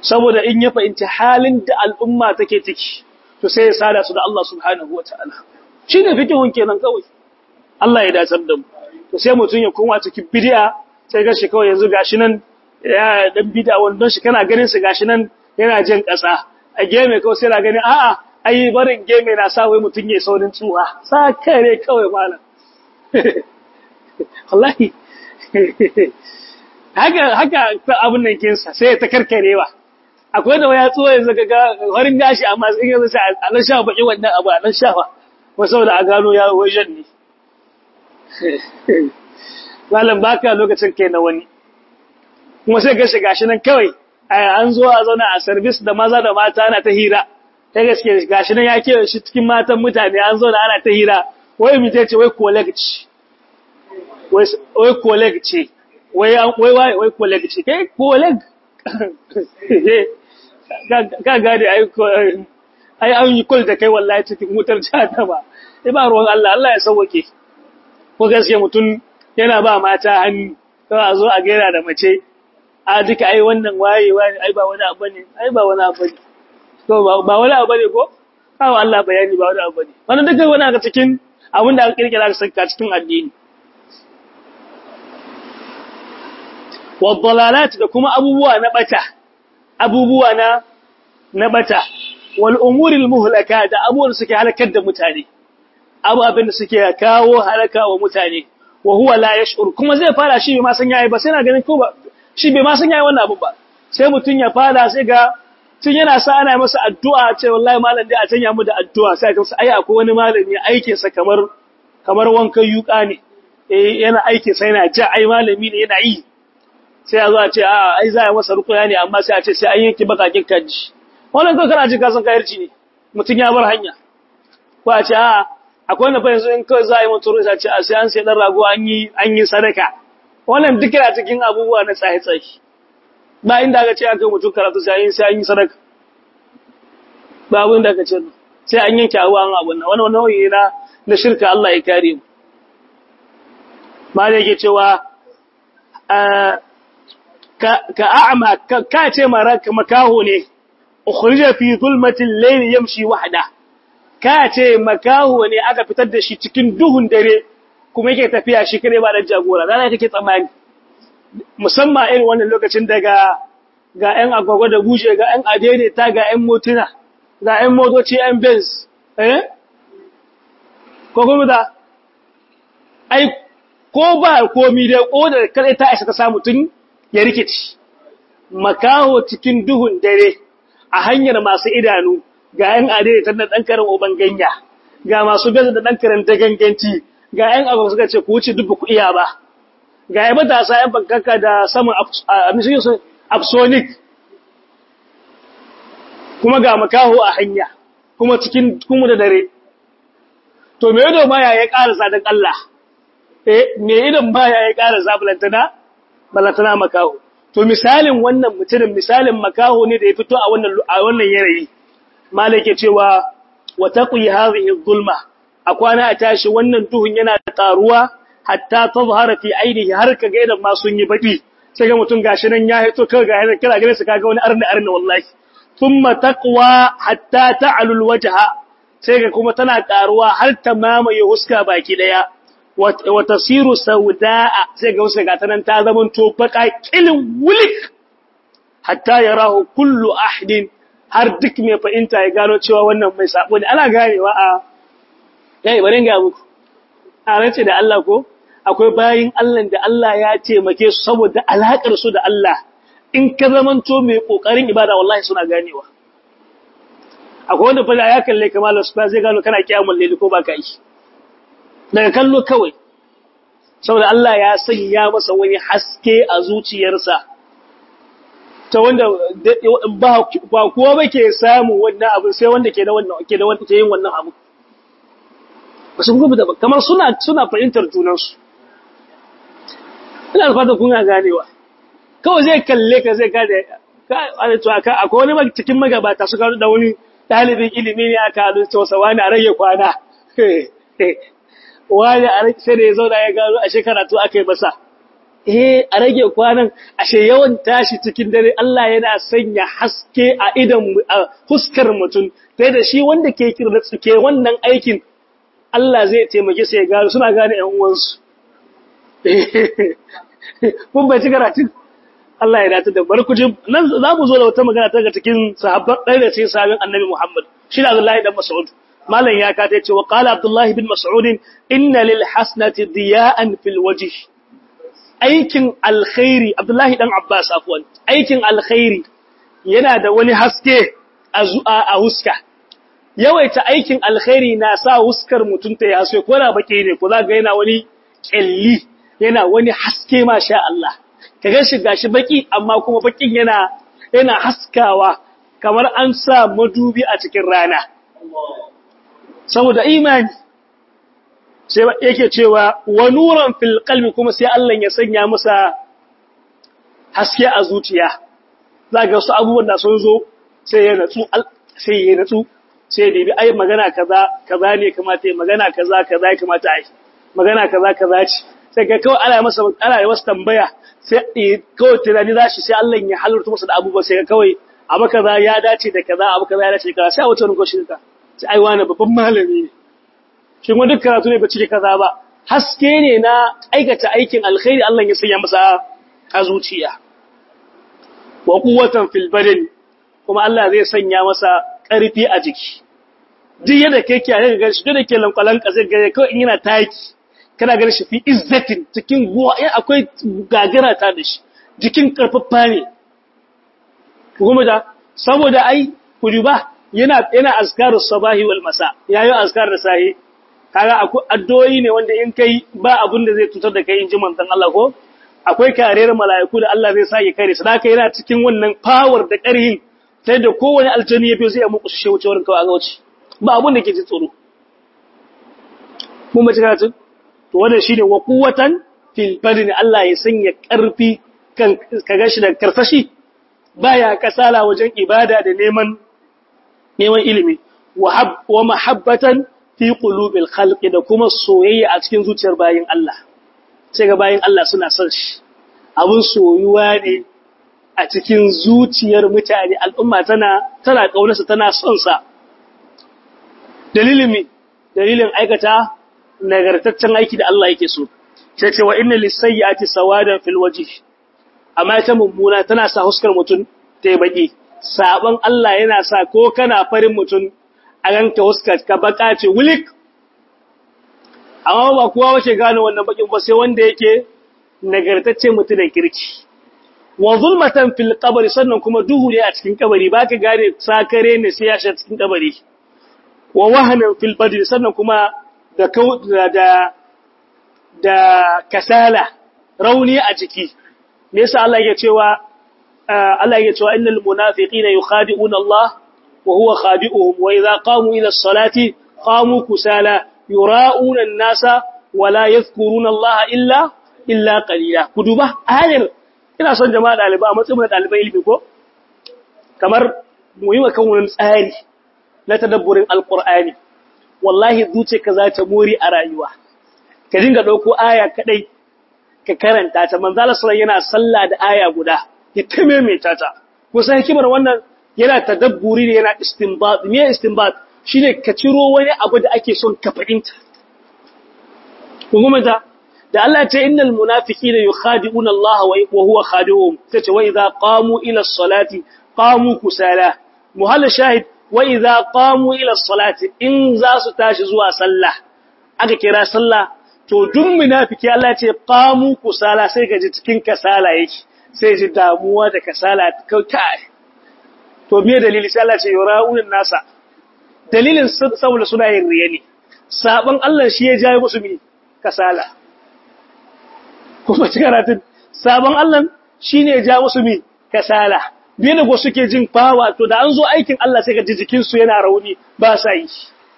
saboda in ya fahimci halin da al'umma take ciki to sai ya sada su da Allah subhanahu wataala shine fikihun kenan kawai Allah ya dacar da mu to sai mutun ya koma cikin bid'a sai ga shi kawai yanzu gashi nan ya dan bid'a wandon shi kana ganin shi gashi nan yana jin kasa a game kawai sai na gani a'a ai barin game na sa wai mutun ya saurin tsuha sa kare kawai malam wallahi haka haka abun nan kinsa sai ta karkarewa akwai da waya tsuwa yanzu ga harin gashi amma sai yanzu sai a nan sha baki wannan abu a nan sha fa ko saboda a gano ya wajen ne malam baka lokacin kai na wani kuma sai ga shiga shi nan kawai an zo a zauna a service da maza da mata ana ta hira ta gaske gashi nan ya kewa shi cikin matan mutane an zauna ana ta hira wai mu ce wai colleague ce wai colleague ce wai wai wai wai colleague ce kai colleague ka gane ai ai an yi kul da kai wallahi cikin wutar jahannama sai ba ruwan Allah Allah ya sauke ko gaske mutum yana ba mata hannu kawai a zo a gaira da mace a duka ai wannan wayewa ne ai ba wani abu ne ai ba wani abu ne to ba wani abu ne ko kawo Allah bayani ba wani abu ne wannan duka wani aka cikin abin da aka kirkira aka saka cikin addini wa dalalat da kuma abubuwa na bata abubuwa na na bata wal umuril muhlaka da abubuwan suke halakar da mutane abu abin da suke kawo halaka wa mutane wa huwa la yash'ur kuma zai fara shi bai ma san yayi ba sai na ganin ko ba shi bai ma san yayi wannan abu ba sai mutun ya fara sai ga tun yana sa ana masa addu'a ce wallahi malam dai a tanya mu da addu'a sai ka ai akwai wani malami aikin sa kamar kamar wankan yuka ne eh yana aikin sa yana ja ai malami ne yana yi sai a zo a ce a ai za a masa rukuya ne amma sai a ce sai an yanki bakakin kaji wannan kai kana ji ka san kayarci ne mutun ya bar hanya ko a ce a akwai wanda fa yanzu in kawai za a yi mutum sai a ce a sai an sai dan rago an yi an yi sadaka wannan duk yana cikin abubuwa na tsaye-tsaye ba inda aka ce aka mutum karatu sai an sai an yi sadaka ba abin da aka ce sai an yanke abubuwan abun nan wannan nauyi na na shirka Allah ya kare mu ma da yake cewa ka a'ma ka ce makaho ne ukhrija fi zulmatil layli yamshi wahda ka ce makaho ne aka fitar da shi cikin duhun dare kuma yake tafiya shi kare ba da jagora rana kake tsammani musamman irin wannan lokacin daga ga ƴan agwagwa da guje ga ƴan adene ta ga ƴan motuna ga ƴan motoci ƴan benz eh ko kuma da ai ko ba komi da ko da kare ta isa ta samu tun ya rikici makaho cikin duhun dare a hanyar masu idanu ga ‘yan adai ta da ɗan karin oban ganya, ga masu gaza da ɗan karin ta ganganci, ga ‘yan abu suka ce ku wuce duk ku iya ba, ga ‘yan matasa ‘yan bankaka da saman absonic, kuma ga makaho a hanya, kuma cikin kuma da dare. To, me ido baya ya ƙarasa don Allah, eh, me idon baya ya ƙarasa balantana, balantana makaho. To, misalin wannan mutumin, misalin makaho ne da ya fito a wannan yanayi. malake cewa wa taqi hadhihi dhulma akwana a tashi wannan duhun yana taruwa hatta tazhara fi ainihi har kaga idan ma sun yi baki sai ga mutun gashi nan ya hito kaga ga kira gare su kaga wani arna arna wallahi thumma taqwa hatta ta'lu alwajha sai ga kuma tana karuwa har ta mamaye huska baki daya wa tasiru saudaa sai ga huska ta nan ta zaman to baka kilin wulik hatta yarahu kullu ahdin har duk mai fahimta ya gano cewa wannan mai sabo ne ana ganewa a yayi bari ga muku a rance da Allah ko akwai bayin Allah da Allah ya taimake su saboda alakar su da Allah in ka zamanto mai kokarin ibada wallahi suna ganewa akwai wanda fa ya kalle kamar su ba zai gano kana kiyamul layli ko baka yi daga kallo kawai saboda Allah ya sanya masa wani haske a zuciyarsa ta wanda ba kuwa ba ke samun wannan abu sai wanda ke da wannan ke da wanda ke yin wannan abu wasu kuma da kamar suna suna fahimtar junansu ina fatan kun ganewa kawai zai kalle ka zai gane ka akwai wani cikin magabata suka da wani dalibin ilimi ne aka haɗu ta wasa wani a rage kwana wani a sai da ya zauna ya gano a shekara to aka yi masa eh a rage kwanan ashe yawan tashi cikin dare Allah yana sanya haske a idan huskar mutum sai da shi wanda ke kirda ke wannan aikin Allah zai taimake su ya gano suna gane ƴan uwansu kun bai ci karatun Allah ya dace da barkuji nan za mu zo da wata magana ta ga cikin sahabban ɗaya da cikin sahabban Annabi Muhammad shi da Abdullahi dan Mas'ud malam ya ka ce wa qala Abdullahi bin Mas'ud inna lil hasnati diya'an fil wajh aikin alkhairi Abdullahi dan Abbas afwan aikin alkhairi yana da wani haske a a huska yawaita aikin alkhairi na sa huskar mutum ta haske ko da baki ne ko za ga yana wani kelli yana wani haske masha Allah ka ga shi gashi baki amma kuma bakin yana yana haskawa kamar an sa madubi a cikin rana saboda imani sai yake cewa wa nuran fil qalbi kuma sai Allah ya sanya masa haske a zuciya zaka su abubuwan da sun zo sai ya natsu sai ya natsu sai da bi ai magana kaza kaza ne kamata yi magana kaza kaza ya kamata ai magana kaza kaza ce sai ga kawai ana masa ana yi masa tambaya sai kawai tunani zashi sai Allah ya halarta masa da abubuwa sai ga kawai abu kaza ya dace da kaza abu kaza ya dace da kaza sai a wata rungo shi ka sai ai wani babban malami ne shin wani duk karatu ne ba cike kaza ba haske ne na aikata aikin alkhairi Allah ya sanya masa a zuciya wa quwwatan fil badan kuma Allah zai sanya masa ƙarfi a jiki duk yadda kai kiyaye ga shi duk da ke lankwalan kasar gare kawai in yana taki kana ganin shi fi izzatin cikin guwa in akwai gagara ta da shi jikin karfafa ne kuma da saboda ai kuduba yana yana azkarus sabahi wal masa yayin azkar da sahi kaga akwai addu'o'i ne wanda in kai ba abin da zai tutar da kai in ji manzon Allah ko akwai kariyar mala'iku da Allah zai sake kare su haka yana cikin wannan power da ƙarhin sai da kowane aljani ya fi sai ya muku shi wuce wurin kawai a wuce ba abin da ke ji tsoro mun mace karatu to wannan shine wa quwwatan fil badn Allah ya sanya karfi kan kaga shi da karsashi baya kasala wajen ibada da neman neman ilimi wa hab wa mahabbatan fi qulubil khalqi da kuma soyayya a cikin zuciyar bayin Allah sai ga bayin Allah suna son shi abun soyuwa ne a cikin zuciyar mutane al'umma tana tana kaunarsa tana son sa dalilin mi dalilin aikata nagartaccen aiki da Allah yake so sai ce wa inna lisayyati sawadan fil wajh amma ita mummuna tana sa huskar mutun tai baki saban Allah yana sa ko kana farin mutun a ganka huskar ka baka ce wulik amma ba kowa wace gane wannan bakin ba sai wanda yake nagartacce mutu da kirki wa zulmatan fil qabri sannan kuma duhu ne a cikin kabari baka gane sakare ne sai ya shiga cikin kabari wa wahanan fil badri sannan kuma da da da kasala rauni a ciki me yasa Allah yake cewa Allah yake cewa innal munafiqina yukhadi'una Allah wa huwa khadi'uhum wa idha qamu ila as-salati qamu kusala yura'una an-nasa wa la yadhkuruna Allah illa illa qalila kuduba ayar ina son jama'a dalibai a matsayin dalibai ilimi ko kamar mu yi wa kan wani tsari na tadabburin alqur'ani wallahi zuce ka za ta mori a rayuwa ka dinga dauko aya kadai ka karanta ta manzala sallallahu yana sallah da aya guda ya tamaimaita ta kusan hikimar wannan yana tadabburi ne yana istinbat me istinbat shine ka ciro wani abu da ake son ka fahimta kuma da da Allah ce innal munafiqina yukhadi'una Allah wa huwa khadi'uhum tace wa idza qamu ila as-salati qamu kusala muhalla shahid wa idza qamu ila as-salati in za su tashi zuwa sallah aka kira sallah to duk munafiki Allah ce qamu kusala sai ga ji cikin kasala yake sai ji damuwa da kasala kai to me dalili sai Allah ce yura'un nasa dalilin saboda suna yin riya ne saban Allah shi ya jaye musu mi kasala kuma karatun sabon Allah shi ne ja musu mi kasala biye da suke jin fawa to da an zo aikin Allah sai ka ji jikinsu yana rauni ba sa yi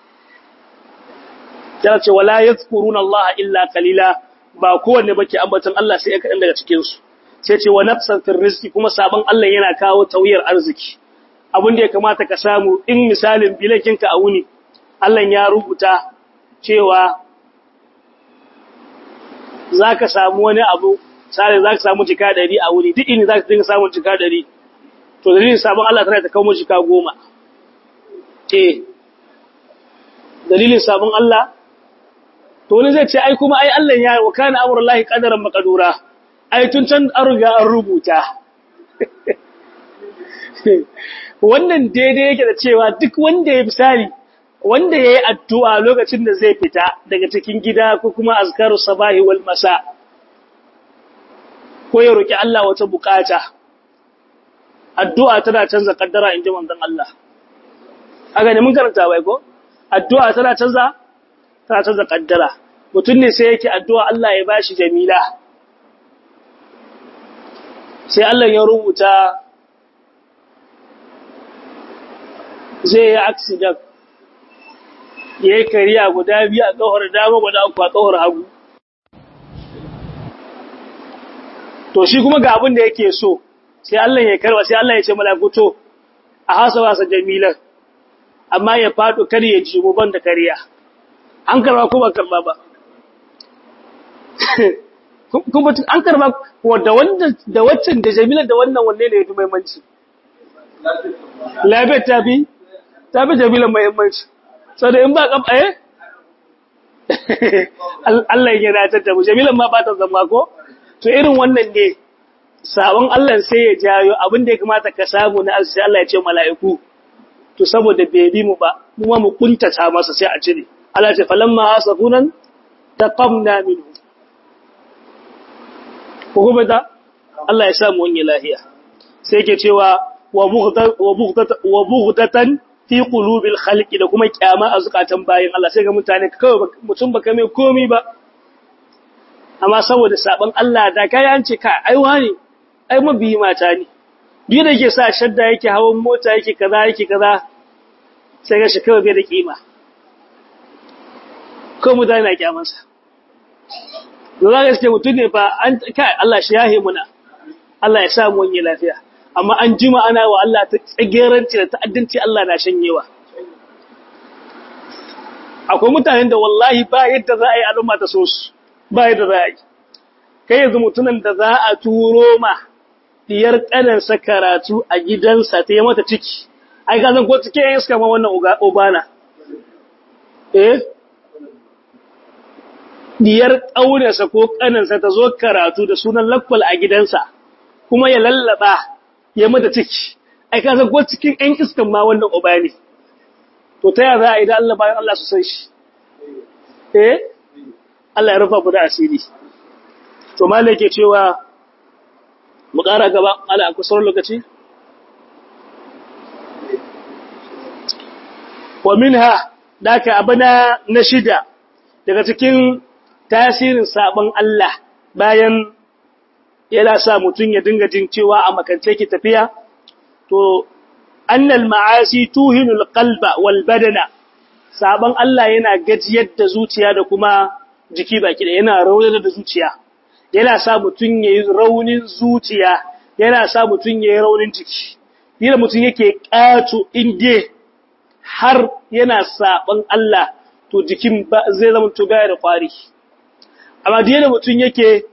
ya ce wala yadhkuruna Allah illa qalila ba kowanne bake ambaton Allah sai kadan daga cikin su sai ce wa nafsan fil rizqi kuma sabon Allah yana kawo tauyar arziki abin da ya kamata ka samu in misalin bilakinka a wuni Allah ya rubuta cewa za ka samu wani abu sai za ka samu jika 100 a wuri duk ini za ka dinga samun jika 100 to dalilin sabon Allah tana ta kawo jika 10 eh dalilin sabon Allah to wani zai ce ai kuma ai Allah ya wa kana amrullahi qadaran maqdura ai tun can an riga an rubuta wannan daidai yake da cewa duk wanda ya misali wanda yayi addu'a lokacin da zai fita daga cikin gida ko kuma azkaru sabahi wal masa ko ya roki Allah wata bukata addu'a tana canza kaddara inji manzon Allah aga ne mun karanta bai ko addu'a tana canza tana canza kaddara mutum ne sai yake addu'a Allah ya bashi jamila sai Allah ya rubuta zai yi accident ya yi kariya guda biyu a ƙawar dama guda uku a ƙawar hagu to shi kuma ga abin da yake so sai Allah ya karba sai Allah ya ce malakuto a hasa wasa jamilan amma ya faɗo kar ya ji ban da kariya an karba ko ba karba ba kuma an karba da wanda da waccan da jamilan da wannan wanne ne ya fi muhimmanci lafiyar ta fi ta fi jamilan muhimmanci sau da in ba kam eh Allah ya dace da mu jamilan ma ba ta zama ko to irin wannan ne sabon Allah sai ya jayo abin da ya kamata ka samu na sai Allah ya ce mala'iku to saboda bai bi mu ba mu ma mu kuntata masa sai a cire Allah ya ce falamma hasafunan taqamna minhu ko kuma da Allah ya samu wani lahiya sai yake cewa wa bughdatan fi qulubil khalqi da kuma kyama a zukatan bayin Allah sai ga mutane kawai mutum baka mai komi ba amma saboda sabon Allah da kai an ce ka ai wani ai mabiyi mata ne duk da yake sa shadda yake hawan mota yake kaza yake kaza sai ga shi kawai bai da kima ko mutane na kyamansa Dole gaske mutum ne fa an kai Allah shi yahe muna Allah ya sa mu wani lafiya amma an jima ana wa Allah ta tsageranci da ta'addanci Allah na shanyewa akwai mutanen da wallahi ba yadda za a yi al'umma ta so su ba yadda za a yi kai yanzu mutumin da za a turo ma diyar ƙanansa karatu a gidansa ta yi mata ciki ai ka zan ko cike yin iska ma wannan obana eh diyar ƙaunarsa ko ƙanansa ta zo karatu da sunan lakwal a gidansa kuma ya lallaba ya mata ciki ai ka san ko cikin ƴan iskan ma wannan uba ne to ta yaya za a yi da Allah bayan Allah su san shi eh Allah ya rufa ku da asiri to malai ke cewa mu ƙara gaba ala a kusurar lokaci wa minha daka abana na shida daga cikin tasirin sabon Allah bayan yana sa mutum ya dinga jin cewa a makance ki tafiya to annal ma'asi tuhinul qalba wal badana sabon Allah yana gajiyar da zuciya da kuma jiki baki da yana raunar da zuciya yana sa mutum yayi raunin zuciya yana sa mutum yayi raunin jiki dole mutum yake kato inde har yana sabon Allah to jikin zai zama to baya da kwari amma da mutum yake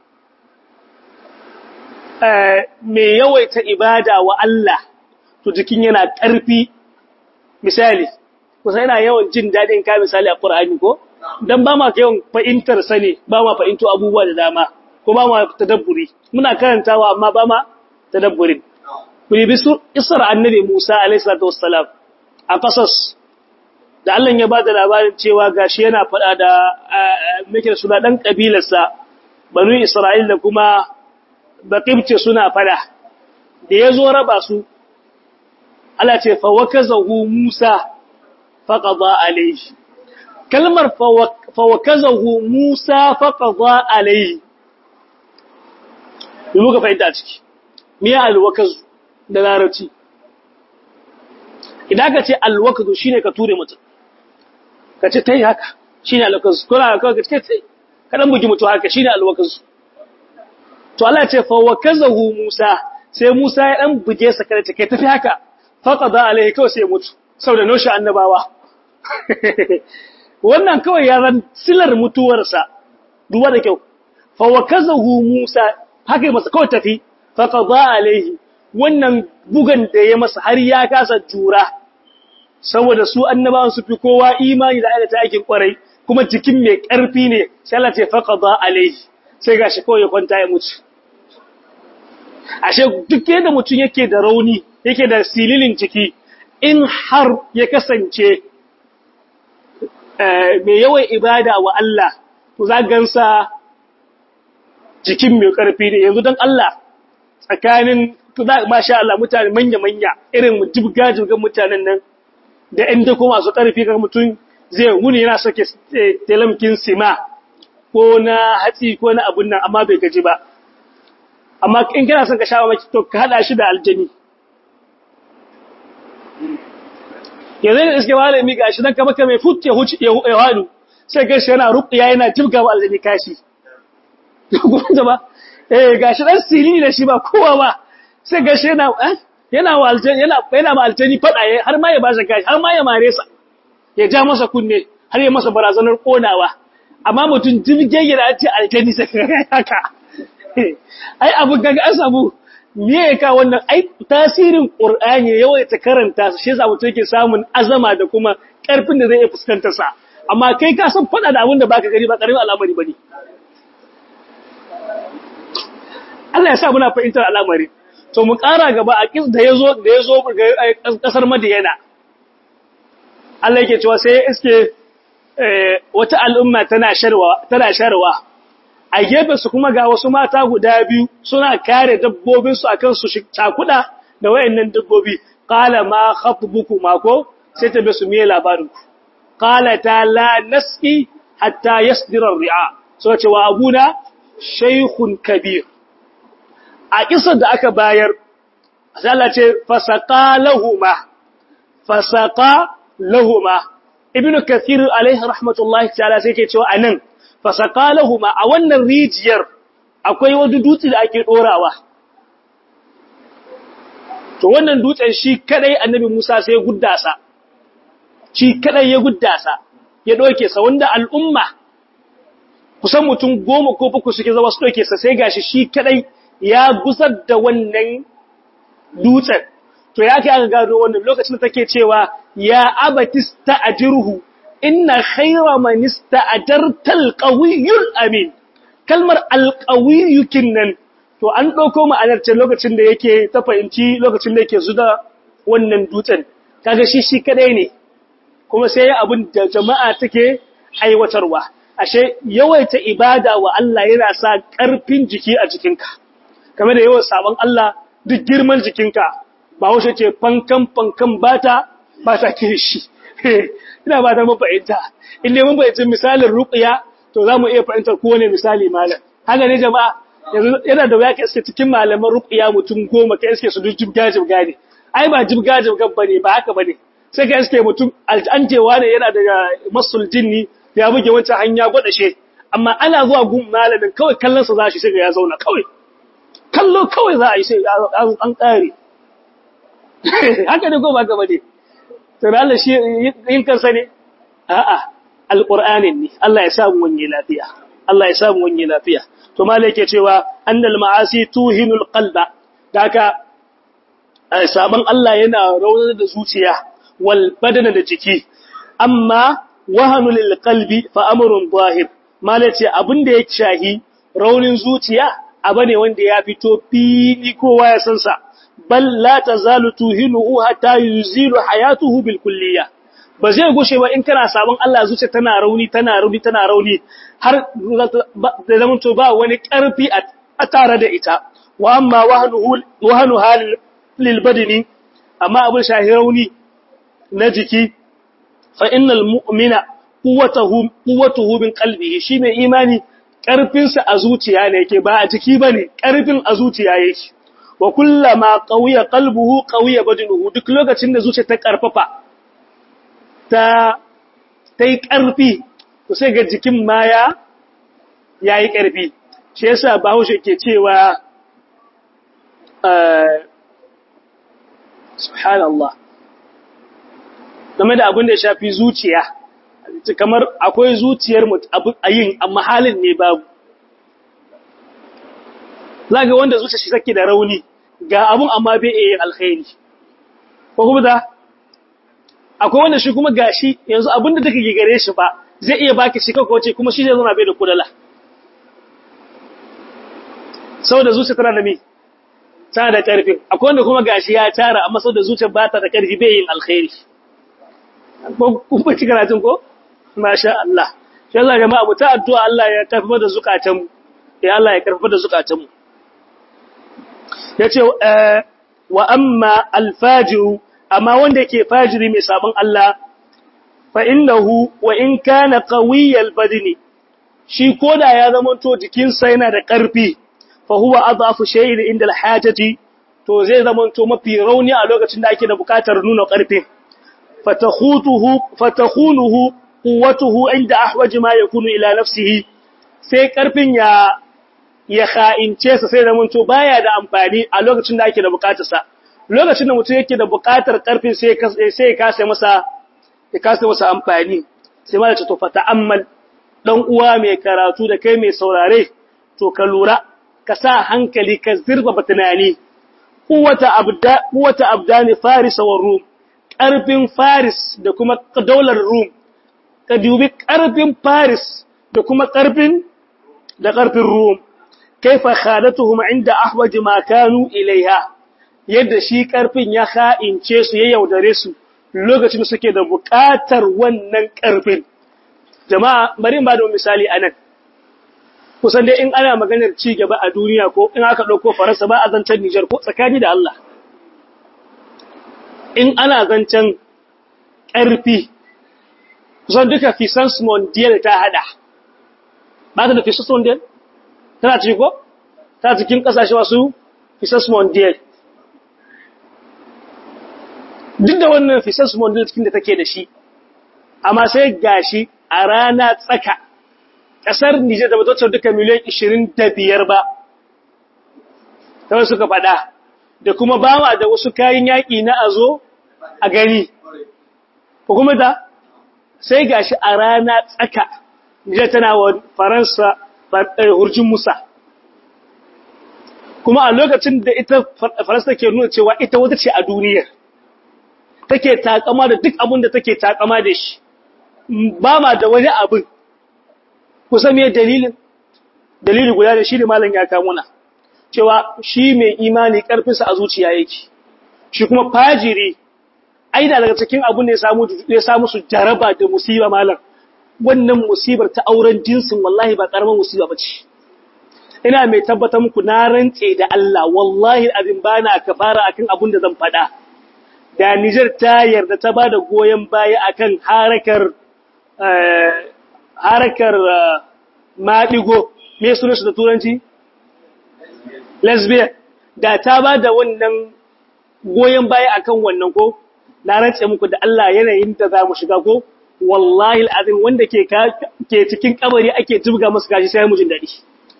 mai yawaita ibada wa Allah to jikin yana ƙarfi misali kusa yana yawan jin daɗin ka misali a ƙur'ani ko dan ba ma yawan fahimtar sa ne ba ma fahimto abubuwa da dama ko ba ma tadabburi muna karantawa amma ba ma tadabburin ku yi bisu isra annabi Musa alaihi salatu wassalam a qasas da Allah ya bada labarin cewa gashi yana faɗa da meke suna dan kabilarsa banu Isra'il da kuma baqibce suna fada da yazo raba su Allah ce fa wakazahu Musa faqada alayhi kalmar fa wakazahu Musa faqada alayhi mu muka fahimta ciki me ya alwakazu da larabci idan ka ce alwakazu shine ka ture mutum ka ce tai haka shine alwakazu ko ka ce tai ka dan bugi mutum haka shine alwakazu to Allah ce fa wakazahu Musa sai Musa ya dan buge sa kada take tafi haka faqada alaihi kawai sai mutu saboda noshi annabawa wannan kawai ya ran silar mutuwarsa duwa da kyau fa wakazahu Musa haka masa kawai tafi fa qada alaihi wannan bugan da ya masa har ya kasa jura saboda su annabawan su fi kowa imani da aikata aikin kwarai kuma jikin mai karfi ne sai Allah ce fa qada alaihi sai gashi kawai ya kwanta ya mutu ashe duk yadda mutum yake da rauni yake da sililin jiki in har ya kasance mai yawan ibada wa Allah to za gansa jikin mai karfi ne yanzu don Allah tsakanin masha Allah mutane manya-manya irin jibga-jibgan mutanen nan da ‘yan dako masu ƙarfi ga mutum zai wuni yana soke telamkin sima ko na hatsi ko na abun nan amma bai gaji ba amma in kana son ka sha maki to ka haɗa shi da aljani yanzu da iske malami ga shi nan kama kame fut ya huci ya hadu sai ga shi yana ruqiya yana jibga wa aljani kashi kuma ba eh ga shi dan sili da shi ba kowa ba sai ga shi yana eh yana wa aljani yana yana ma aljani fada har ma ya ba shi kashi har ma ya mare sa ya ja masa kunne har ya masa barazanar konawa amma mutum jibge ya ce aljani sai haka ai abu kaga an samu me ya ka wannan ai tasirin qur'ani yawaita karanta shi yasa mutum yake samun azama da kuma karfin da zai iya fuskantar sa amma kai ka san fada da abin da baka gani ba karamin al'amari bane Allah ya sa muna fahimtar al'amari to mu ƙara gaba a kis da yazo da yazo kasar Madiyana Allah yake cewa sai iske wata al'umma tana sharwa tana sharwa a gefe su kuma ga wasu mata guda biyu suna kare dabbobinsu a kan su cakuda da wayannan dabbobi qala ma khatbukuma ko sai ta bi su miye labarinku qala ta la nasqi hatta yasdira ar-ri'a so ce wa abuna shaykhun kabir a kisan da aka bayar Allah ce fasaqa lahumma fasaqa lahumma ibnu kathir alaihi rahmatullahi ta'ala sai ke cewa anan fasakalahuma a wannan rijiyar akwai wani dutse da ake dorawa to wannan dutsen shi kadai annabi Musa sai ya guddasa shi kadai ya guddasa ya doke sa wanda al'umma kusan mutum goma ko bakwai suke zama su doke sa sai gashi shi kadai ya gusar da wannan dutsen to ya kai aka gado wannan lokacin da take cewa ya abatista ajruhu inna khayra man ista'jarta alqawiyyul amin kalmar alqawiyyu kinnan to an dauko ma'anar ce lokacin da yake ta fahimci lokacin da yake zuda wannan dutsen kaga shi shi kadai ne kuma sai abin da jama'a take aiwatarwa ashe yawaita ibada wa Allah yana sa karfin jiki a jikinka kamar da yawan sabon Allah duk girman jikinka ba wace ce fankan fankan bata bata kirishi ina ba da mafahimta in ne mun fahimci misalin ruqya to zamu iya fahimtar kowane misali malam haka ne jama'a yana da waya ka iske cikin malaman ruqya mutum goma ka iske su duk jibga jibga ne ai ba jibga jibga bane ba haka bane sai ka iske mutum aljanjewa ne yana da masul jinni ya buge wancan hanya gwada she amma ana zuwa gun malamin kawai kallon sa zashi sai ya zauna kawai kallo kawai za a yi sai an kare haka ne ko ba ka bane to Allah shi yin kansa ne a'a alqur'anin ne Allah ya samu wani lafiya Allah ya samu wani lafiya to malai yake cewa annal ma'asi tuhinul qalba daka saban Allah yana raunar da zuciya wal badana da jiki amma wahanu lil qalbi fa amrun zahir malai ce abinda ya shahi raunin zuciya abane wanda ya fito fili kowa ya san sa bal la tazalu tuhinuhu hatta yuzilu hayatuhu bil kulliyah ba zai gushe ba in kana sabon Allah zuciya tana rauni tana rauni tana rauni har da zaman to ba wani karfi a tare da ita wa amma wahnuhu wahnu hal lil badani amma abin shahi rauni na jiki fa innal mu'mina quwwatuhu quwwatuhu min qalbihi shi mai imani karfinsa a zuciya ne yake ba a jiki bane karfin a zuciya yake wa kullama qawiya qalbuhu qawiya badanuhu duk lokacin da zuciya ta karfafa ta tai karfi to sai ga jikin ma ya yayi karfi shi yasa Bahaushe ke cewa subhanallah game da abin da ya shafi zuciya kamar akwai zuciyar ayin amma halin ne babu zaga wanda zuciya shi take da rauni ga abun amma bai iya yin alkhairi ko kuma da akwai wanda shi kuma gashi yanzu abin da take gare shi ba zai iya baki shi kanka wace kuma shi zai zama bai da kudala saboda zuciya tana da me tana da karfi akwai wanda kuma gashi ya tara amma saboda zuciya ba ta da karfi bai yin alkhairi ko kuma ci karatun ko masha Allah shi Allah jama'a mu ta addu'a Allah ya karfafa da zukatan mu ya Allah ya karfafa da zukatan mu yace wa amma alfajiru amma wanda yake fajiri mai sabon Allah fa innahu wa in kana qawiyal badni shi koda ya zama to jikinsa yana da ƙarfi fa huwa adhafu shay'in inda alhajati to zai zama to mafi rauni a lokacin da ake da buƙatar nuna ƙarfi fatakhutuhu fatakhunuhu quwwatuhu inda ahwaji ma yakunu ila nafsihi sai ƙarfin ya ya kha'ince sa sai zama to baya da amfani a lokacin da ake da buƙatarsa lokacin da mutum yake da buƙatar ƙarfin sai ya kasa masa ya kasa masa amfani sai ma da ce to fa ta'ammal dan uwa mai karatu da kai mai saurare to ka lura ka sa hankali ka zirba tunani quwwata abda quwwata abdani faris wa rum ƙarfin faris da kuma daular rum ka dubi ƙarfin faris da kuma ƙarfin da ƙarfin rum kaifa khadatuhum inda ahwaj ma kanu ilaiha yadda shi ƙarfin ya ha'ince su ya yaudare su lokacin suke da buƙatar wannan ƙarfin. Jama'a, bari ba da misali a nan, kusan dai in ana maganar ci gaba a duniya ko in aka ɗauko Faransa ba a zancen Nijar ko tsakani da Allah. In ana zancen ƙarfi, kusan duka Fisans Mondial ta haɗa. Ba ta da Fisans Mondial? Tana ci ko? Ta cikin ƙasashe masu Fisans Mondial. duk da wannan fisas model cikin da take da shi amma sai gashi a rana tsaka kasar Nijar da bata duka miliyan 25 ba kawai suka fada da kuma bawa da wasu kayan yaƙi na azo a gari ko kuma da sai gashi a rana tsaka Nijar tana wa Faransa hurjin Musa kuma a lokacin da ita Faransa ke nuna cewa ita wata ce a duniyar take takama da duk abin da take takama da shi ba ma da wani abin kusa me dalilin dalili guda da shi da malam ya kawo muna cewa shi mai imani karfinsa a zuciya yake shi kuma fajiri aina daga cikin abin da ya samu ya samu su jaraba da musiba malam wannan musibar ta auren jinsin wallahi ba karaman musiba bace ina mai tabbatar muku na rantse da Allah wallahi abin bana kafara akan abin da zan faɗa da Nijar ta yarda ta ba da goyon baya akan harakar harakar maɗigo me suna su da turanci? lesbian da ta ba da wannan goyon baya akan wannan ko na rantse muku da Allah yanayin da za mu shiga ko wallahi al'azim wanda ke ke cikin kabari ake tubga masu gashi sai mu jin daɗi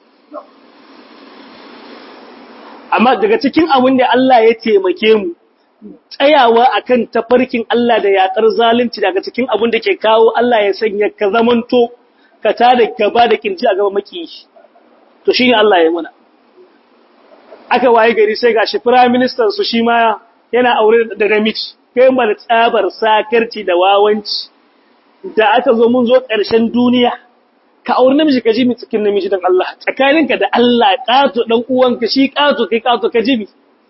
amma daga cikin abin da Allah ya taimake mu tsayawa akan tafarkin Allah da yakar zalunci daga cikin abin da ke kawo Allah ya sanya ka zamanto ka tada gaba da kirji a gaba maki to shine Allah ya mana aka waye gari sai gashi prime minister su shi ma yana aure da namiji kai mana tsabar sakarci da wawanci da aka zo mun zo ƙarshen duniya ka aure namiji ka ji mi cikin namiji dan Allah tsakaninka da Allah kato dan uwanka shi kato kai kato ka ji mi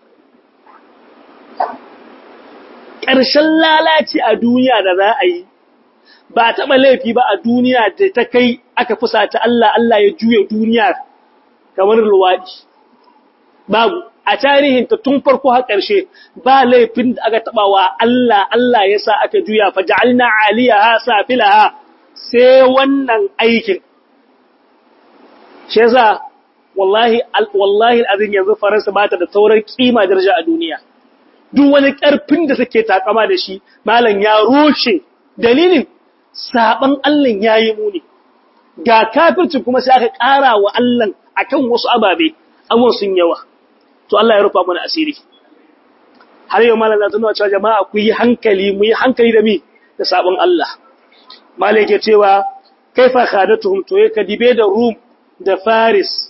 ƙarshen lalaci a duniya da za a yi ba taɓa laifi ba a duniya da ta kai aka fusata Allah Allah ya juya duniya kamar luwaɗi babu a tarihin ta tun farko har ƙarshe ba laifin da aka taɓa wa Allah Allah ya sa aka juya fa ja'alna aliyaha safilaha sai wannan aikin shi yasa wallahi wallahi azin yanzu faransa ba ta da taurar kima daraja a duniya duk wani ƙarfin da suke takama da shi malam ya rushe dalilin saban Allah yayi muni ga kafirci kuma sai aka ƙara wa Allah akan wasu ababe abun sun yawa to Allah ya rufa mana asiri har yau malam zan nuna cewa jama'a ku yi hankali mu yi hankali da mi da sabon Allah malam yake cewa kaifa khadatuhum to ka dibe da Rum da Faris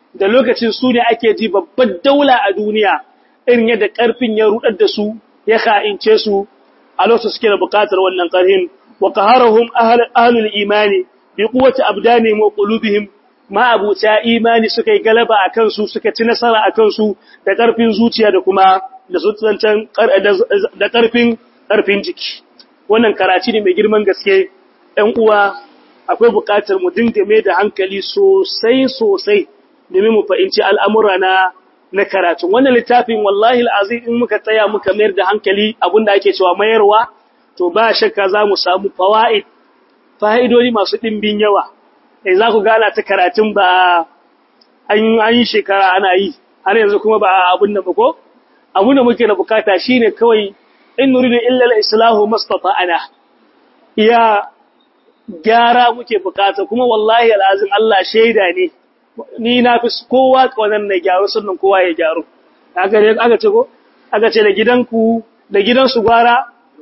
da lokacin su ne ake ji babbar daula a duniya irin yadda ƙarfin ya rudar da su ya ka'ince su a lokacin suke da buƙatar wannan ƙarhin wa qaharahum ahlul imani bi quwwati abdanihim wa qulubihim ma abuta imani suka yi galaba akan su suka ci nasara akan su da ƙarfin zuciya da kuma da zuciyancan da ƙarfin ƙarfin jiki wannan karaci ne mai girman gaske ɗan uwa akwai buƙatar mu dinga mai da hankali sosai sosai domin mu fahimci al'amura na na karatu wannan littafin wallahi al'azim in muka tsaya muka mayar da hankali abinda ake cewa mayarwa to ba shakka za mu samu fawaid fa'idodi masu ɗimbin yawa eh za ku gana ta karatun ba an yi shekara ana yi har yanzu kuma ba abin da ba ko abin da muke da bukata shine kawai in nuridu illa al-islahu mastata'ana iya gyara muke bukata kuma wallahi alazim Allah shaida ne ni na fi kowa wannan na gyaru sannan kowa ya gyaru aka ne aka ce ko aka ce da gidanku da gidansu gwara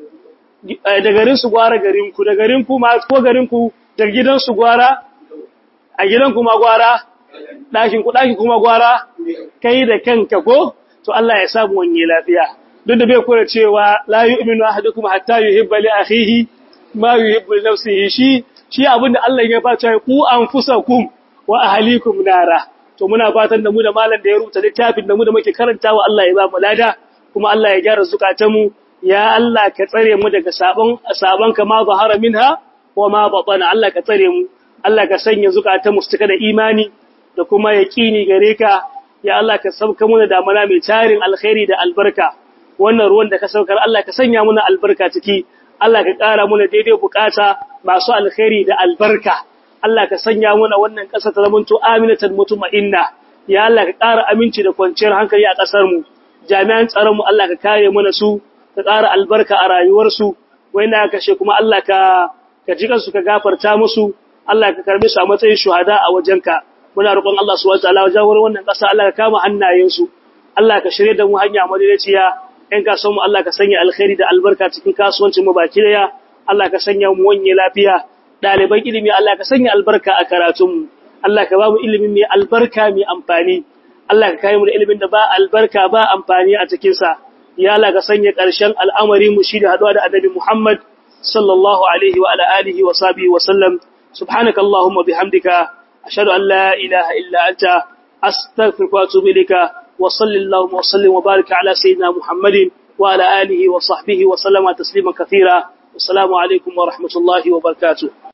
da garin su gwara garin ku da garin ku ma ko garin ku da gidansu gwara a gidan kuma gwara ɗakin ku ɗakin kuma gwara kai da kanka ko to Allah ya samu wani lafiya duk da bai kula cewa la yu'minu ahadukum hatta yuhibba li akhihi ma yuhibbu li nafsihi shi shi abinda Allah ya fata ku anfusakum wa ahlikum nara to muna fatan da mu da malam da ya rubuta littafin da mu da muke karantawa Allah ya ba mu lada kuma Allah ya gyara zukatanmu ya Allah ka tsare mu daga sabon sabon kama zahara minha wa ma batana Allah ka tsare mu Allah ka sanya zukatanmu su cika da imani da kuma yaqini gare ka ya Allah ka sauka muna damana mai tarin alkhairi da albarka wannan ruwan da ka saukar Allah ka sanya muna albarka ciki Allah ka ƙara muna daidai bukata masu alkhairi da albarka Allah ka sanya muna wannan ƙasa ta zamanto aminatan mutma'inna ya Allah ka ƙara aminci da kwanciyar hankali a ƙasar mu jami'an tsaron mu Allah ka kare mana su ka ƙara albarka a rayuwar su wayna kashe kuma Allah ka ka jikan su ka gafarta musu Allah ka karbe su a matsayin shuhada a wajenka muna roƙon Allah subhanahu wataala wajen wannan ƙasa Allah ka kama hannayensu Allah ka shirye da mu hanya madaidaiciya in ka mu Allah ka sanya alkhairi da albarka cikin kasuwancin mu baki daya Allah ka sanya mu wanye lafiya daliban ilimi Allah ka sanya albarka a karatun mu Allah ka ba mu ilimin mai albarka mai amfani Allah ka kai mu da ilimin da ba albarka ba amfani a cikin sa ya Allah ka sanya ƙarshen al'amari mu shi da haɗuwa da annabi Muhammad sallallahu alaihi wa ala alihi wa sahbihi wa sallam subhanaka allahumma bihamdika أشهد أن لا إله إلا أنت أستغفرك وأتوب إليك وصل اللهم وسلم وبارك على سيدنا محمد وعلى آله وصحبه وسلم تسليما كثيرا والسلام عليكم ورحمة الله وبركاته